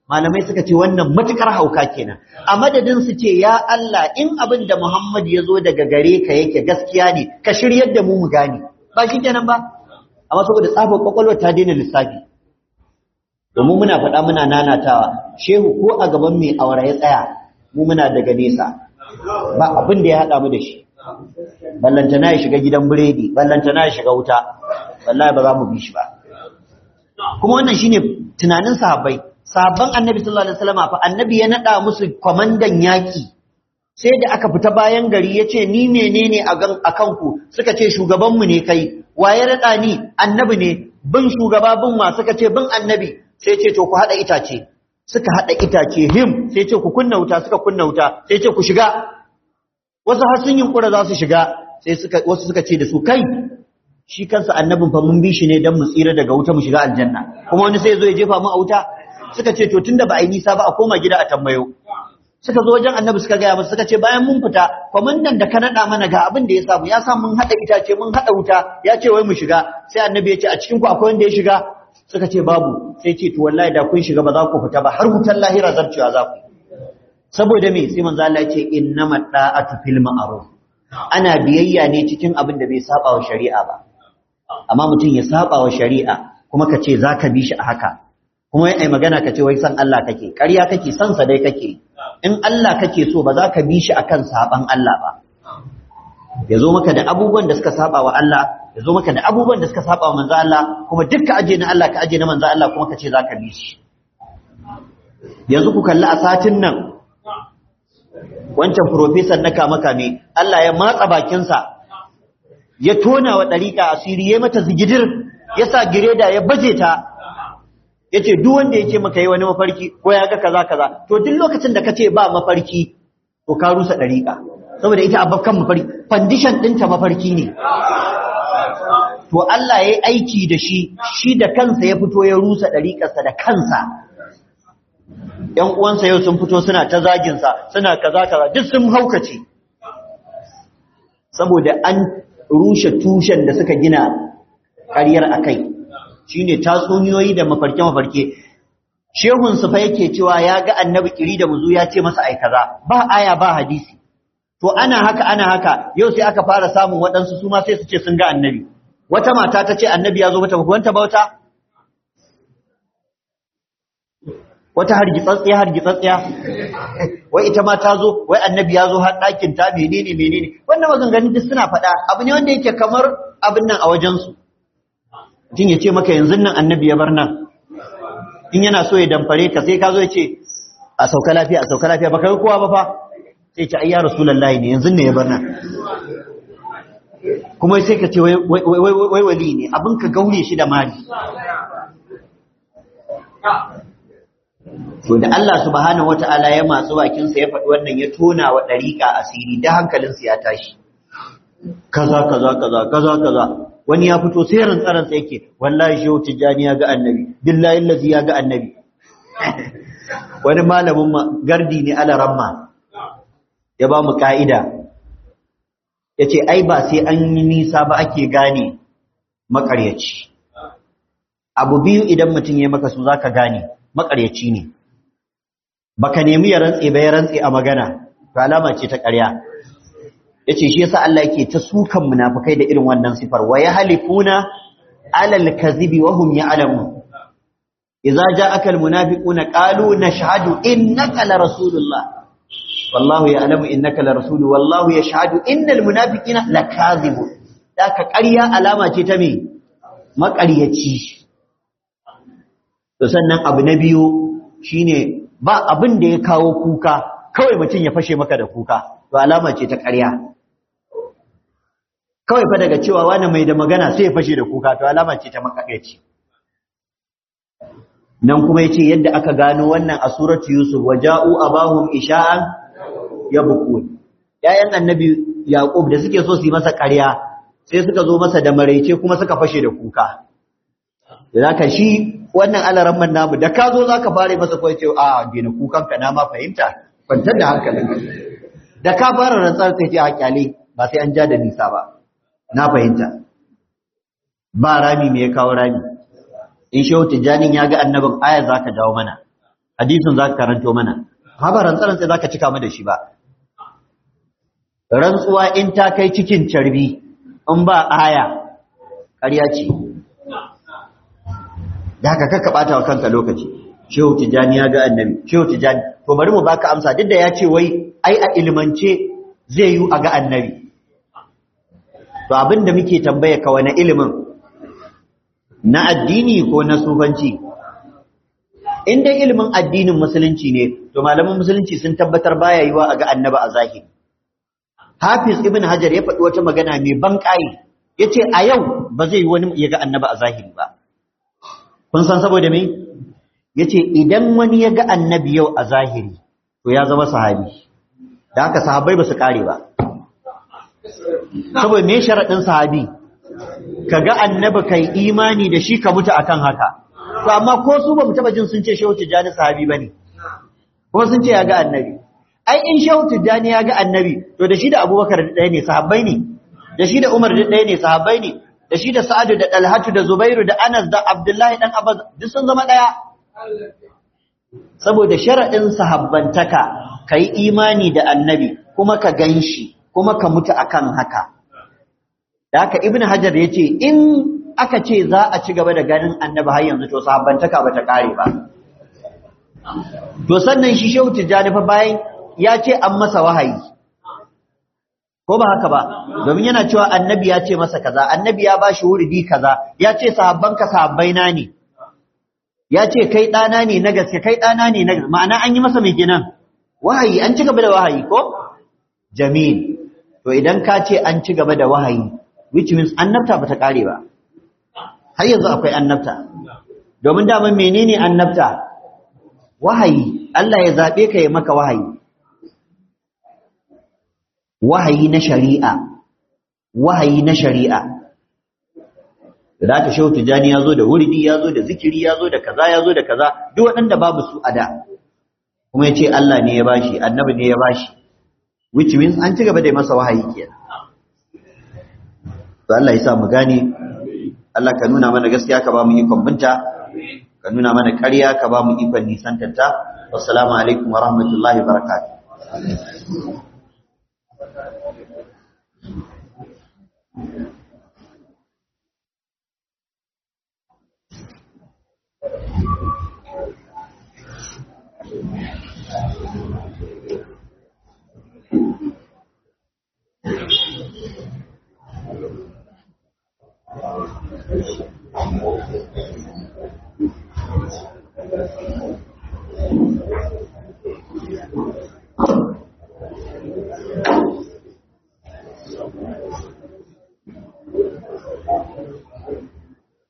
malamai suka ce wannan matukar hauka kenan a madadin su ce ya Allah in abin da Muhammad ya zo daga gare ka yake gaskiya ne ka shiryar da mu mu gane ba shi kenan ba amma saboda tsabar kwakwalwa ta daina lissafi domin muna faɗa muna nanatawa shehu ko a gaban mai aure ya tsaya mu muna daga nesa ba abin da ya haɗa mu da shi ballantana ya shiga gidan biredi ballantana ya shiga wuta wallahi ba za mu bi shi ba kuma wannan shine tunanin sahabbai sahabban annabi sallallahu alaihi wasallam fa annabi ya nada musu kwamandan yaki sai da aka fita bayan gari yace ni menene a gan akan ku suka ce shugaban mu ne kai waye rada ni annabi ne bin shugaba bin wa suka ce bin annabi sai ce to ku hada itace suka hada itace him sai ce ku kunna wuta suka kunna wuta sai ce ku shiga wasu har sun yunkura za su shiga sai suka wasu suka ce da su kai shi kansa annabin fa mun bi shi ne dan mu tsira daga wuta mu shiga aljanna kuma wani sai zo ya jefa mu a wuta suka ce to tunda ba a yi nisa ba a koma gida a tambayo suka zo wajen annabi suka gaya masa suka ce bayan mun fita kwamandan da ka naɗa mana ga abin da ya samu ya sa mun haɗa itace mun haɗa wuta ya ce wai mu shiga sai annabi ya ce a cikin ku akwai wanda ya shiga suka ce babu sai ce to wallahi da kun shiga ba za ku fita ba har wutar lahira zarcewa za ku saboda me sai manzo Allah ya ce innamat da'atu fil ma'ruf ana biyayya ne cikin abin da bai saba wa shari'a ba amma mutum ya saba wa shari'a kuma ka ce za ka bi shi a haka kuma ai magana ka ce wai san Allah kake ƙarya kake san sa dai kake in Allah kake so ba za ka bi shi akan saban Allah ba ya zo maka da abubuwan da suka saba wa Allah ya zo maka da abubuwan da suka saba wa manzo Allah kuma duk ka aje na Allah ka aje na manzo Allah kuma ka ce za ka bi shi yanzu ku kalli a satin nan wancan professor na kama kame Allah ya matsa bakinsa ya tona wa ɗariƙa asiri ya mata zigidir ya sa gireda ya baje ta ya ce duk wanda ya ce maka yi wani mafarki ko ya ga kaza kaza to duk lokacin da ka ce ba mafarki to ka rusa ɗariƙa saboda ita abakan mafarki fandishan ɗinta mafarki ne to Allah ya yi aiki da shi shi da kansa ya fito ya rusa ɗariƙarsa da kansa ‘yan uwansa yau sun fito suna ta zaginsa suna kaza kaza duk sun haukace saboda an rushe tushen da suka gina ƙaryar a kai shi ne tatsuniyoyi da mafarke-mafarke shehunsu fa yake cewa ya ga annabi ƙiri da muzu ya ce masa aikaza ba aya ba hadisi to ana haka ana haka yau sai aka fara samun waɗansu su ma sai su ce sun ga annabi wata mata ta ce annabi ya zo mata wanta bauta wata hargitsatsiya hargitsatsiya wai ita ma ta zo wai annabi ya zo har ɗakin ta menene menene wannan maganganun duk suna faɗa abu ne wanda yake kamar abin nan a wajensu mutum ya ce maka yanzu nan annabi ya bar nan in yana so ya damfare ka sai ka zo ya ce a sauka lafiya a sauka lafiya baka yi kowa ba fa sai ce ai ya rasulullahi ne yanzu ne ya bar nan kuma sai ka ce wai wai wali ne abin ka gaure shi da mali To da Allah subhanahu wata'ala ya matsu bakinsa ya faɗi wannan ya tona wa ɗariƙa asiri da hankalinsa ya tashi. Kaza kaza kaza kaza kaza wani ya fito sai rantsaransa yake wallahi shehu tijjani ya ga annabi billahi allazi ya ga annabi wani malamin gardi ne ala ramma ya ba mu ka'ida ya ce ai ba sai an yi nisa ba ake gane makaryaci abu biyu idan mutum ya maka su za ka gane makaryaci ne baka nemi ya rantse ba ya rantse a magana to alama ce ta ƙarya yace shi yasa Allah yake ta sukan munafikai da irin wannan sifar wa yahlifuna alal kadhibi wa hum ya'lamun idza ja'aka al munafiquna qalu nashhadu innaka la rasulullah wallahu ya'lamu innaka la rasul wallahu yashhadu innal munafiqina lakazibun daka ƙarya alama ce ta me maƙaryaci to sannan abu na biyu shine ba abin da ya kawo kuka kawai mutum ya fashe maka da kuka to alama ce ta ƙarya kawai fa daga cewa wani mai da magana sai ya fashe da kuka to alama ce ta makakaici nan kuma yace yadda aka gano wannan a suratu yusuf waja'u abahum isha'an yabkun yayan annabi yaqub da suke so su yi masa ƙarya sai suka zo masa da maraice kuma suka fashe da kuka da zaka shi wannan alaramman namu da ka zo zaka fare masa kawai ce a dena kukan ka na ma fahimta kwantar da hankalinka da ka fara rantsar sai ce a kyale ba sai an ja da nisa ba na fahimta ba rami me ya kawo rami in shehu tijjanin ya ga annabin aya za ka jawo mana hadisin za ka karanto mana ha ba rantsaran sai za ka cika mu da shi ba rantsuwa in ta kai cikin carbi in ba aya ƙarya ce da haka kakka ɓata wa kanka lokaci shehu tijjani ya ga annabi shehu tijjani to bari mu baka amsa duk da ya ce wai ai a ilimance zai yi a ga annabi to abin da muke tambaya ka wani ilimin na addini ko na sufanci in dai ilimin addinin musulunci ne to malaman musulunci sun tabbatar baya yiwa a ga annabi a zahiri hafiz ibn hajar ya faɗi wata magana mai ban ƙayi ya ce a yau ba zai yi wani ya ga annabi a zahiri ba kun san saboda me ya ce idan wani ya ga annabi yau a zahiri to ya zama sahabi da haka sahabbai ba su ƙare ba saboda me sharaɗin sahabi ka ga annabi kai imani da shi ka mutu akan haka to amma ko su ba mu taba jin sun ce shehu tijjani sahabi bane kuma sun ce ya ga annabi ai in shehu tijjani ya ga annabi to da shi da abubakar da ɗaya ne sahabbai ne da shi da umar da ɗaya ne sahabbai ne da shi da sa'adu da dalhatu da zubairu da anas da abdullahi dan abbas duk sun zama ɗaya saboda sharaɗin sahabbantaka ka yi imani da annabi kuma ka gan shi kuma ka mutu akan haka da haka ibn hajar ya ce in aka ce za a ci gaba da ganin annabi har yanzu to sahabbantaka ba ta kare ba to sannan shi shehu tijjani fa bayan ya ce an masa wahayi ko ba haka ba domin yana cewa annabi ya ce masa kaza annabi ya bashi wuridi kaza ya ce sahabbanka sahabbaina ne ya ce kai ɗana ne na gaske kai ɗana ne na gaske ma'ana an yi masa mai ginan wahayi an ci gaba da wahayi ko jamil to idan ka ce an ci gaba da wahayi which means annabta bata kare ba har yanzu akwai annabta domin daman menene annabta wahayi Allah ya zabe ka ya maka wahayi wahayi na shari'a wahayi na shari'a da aka shehu tijani ya zo da wurdi ya zo da zikiri ya zo da kaza ya zo da kaza duk waɗanda babu su a da kuma ya ce Allah ne ya bashi annabi ne ya bashi which means an ci gaba da masa wahayi kenan to Allah ya sa mu gane Allah ka nuna mana gaskiya ka ba mu ikon binta ka nuna mana ƙarya ka ba mu ikon nisantanta wassalamu alaikum wa rahmatullahi wa barakatuh Thank you.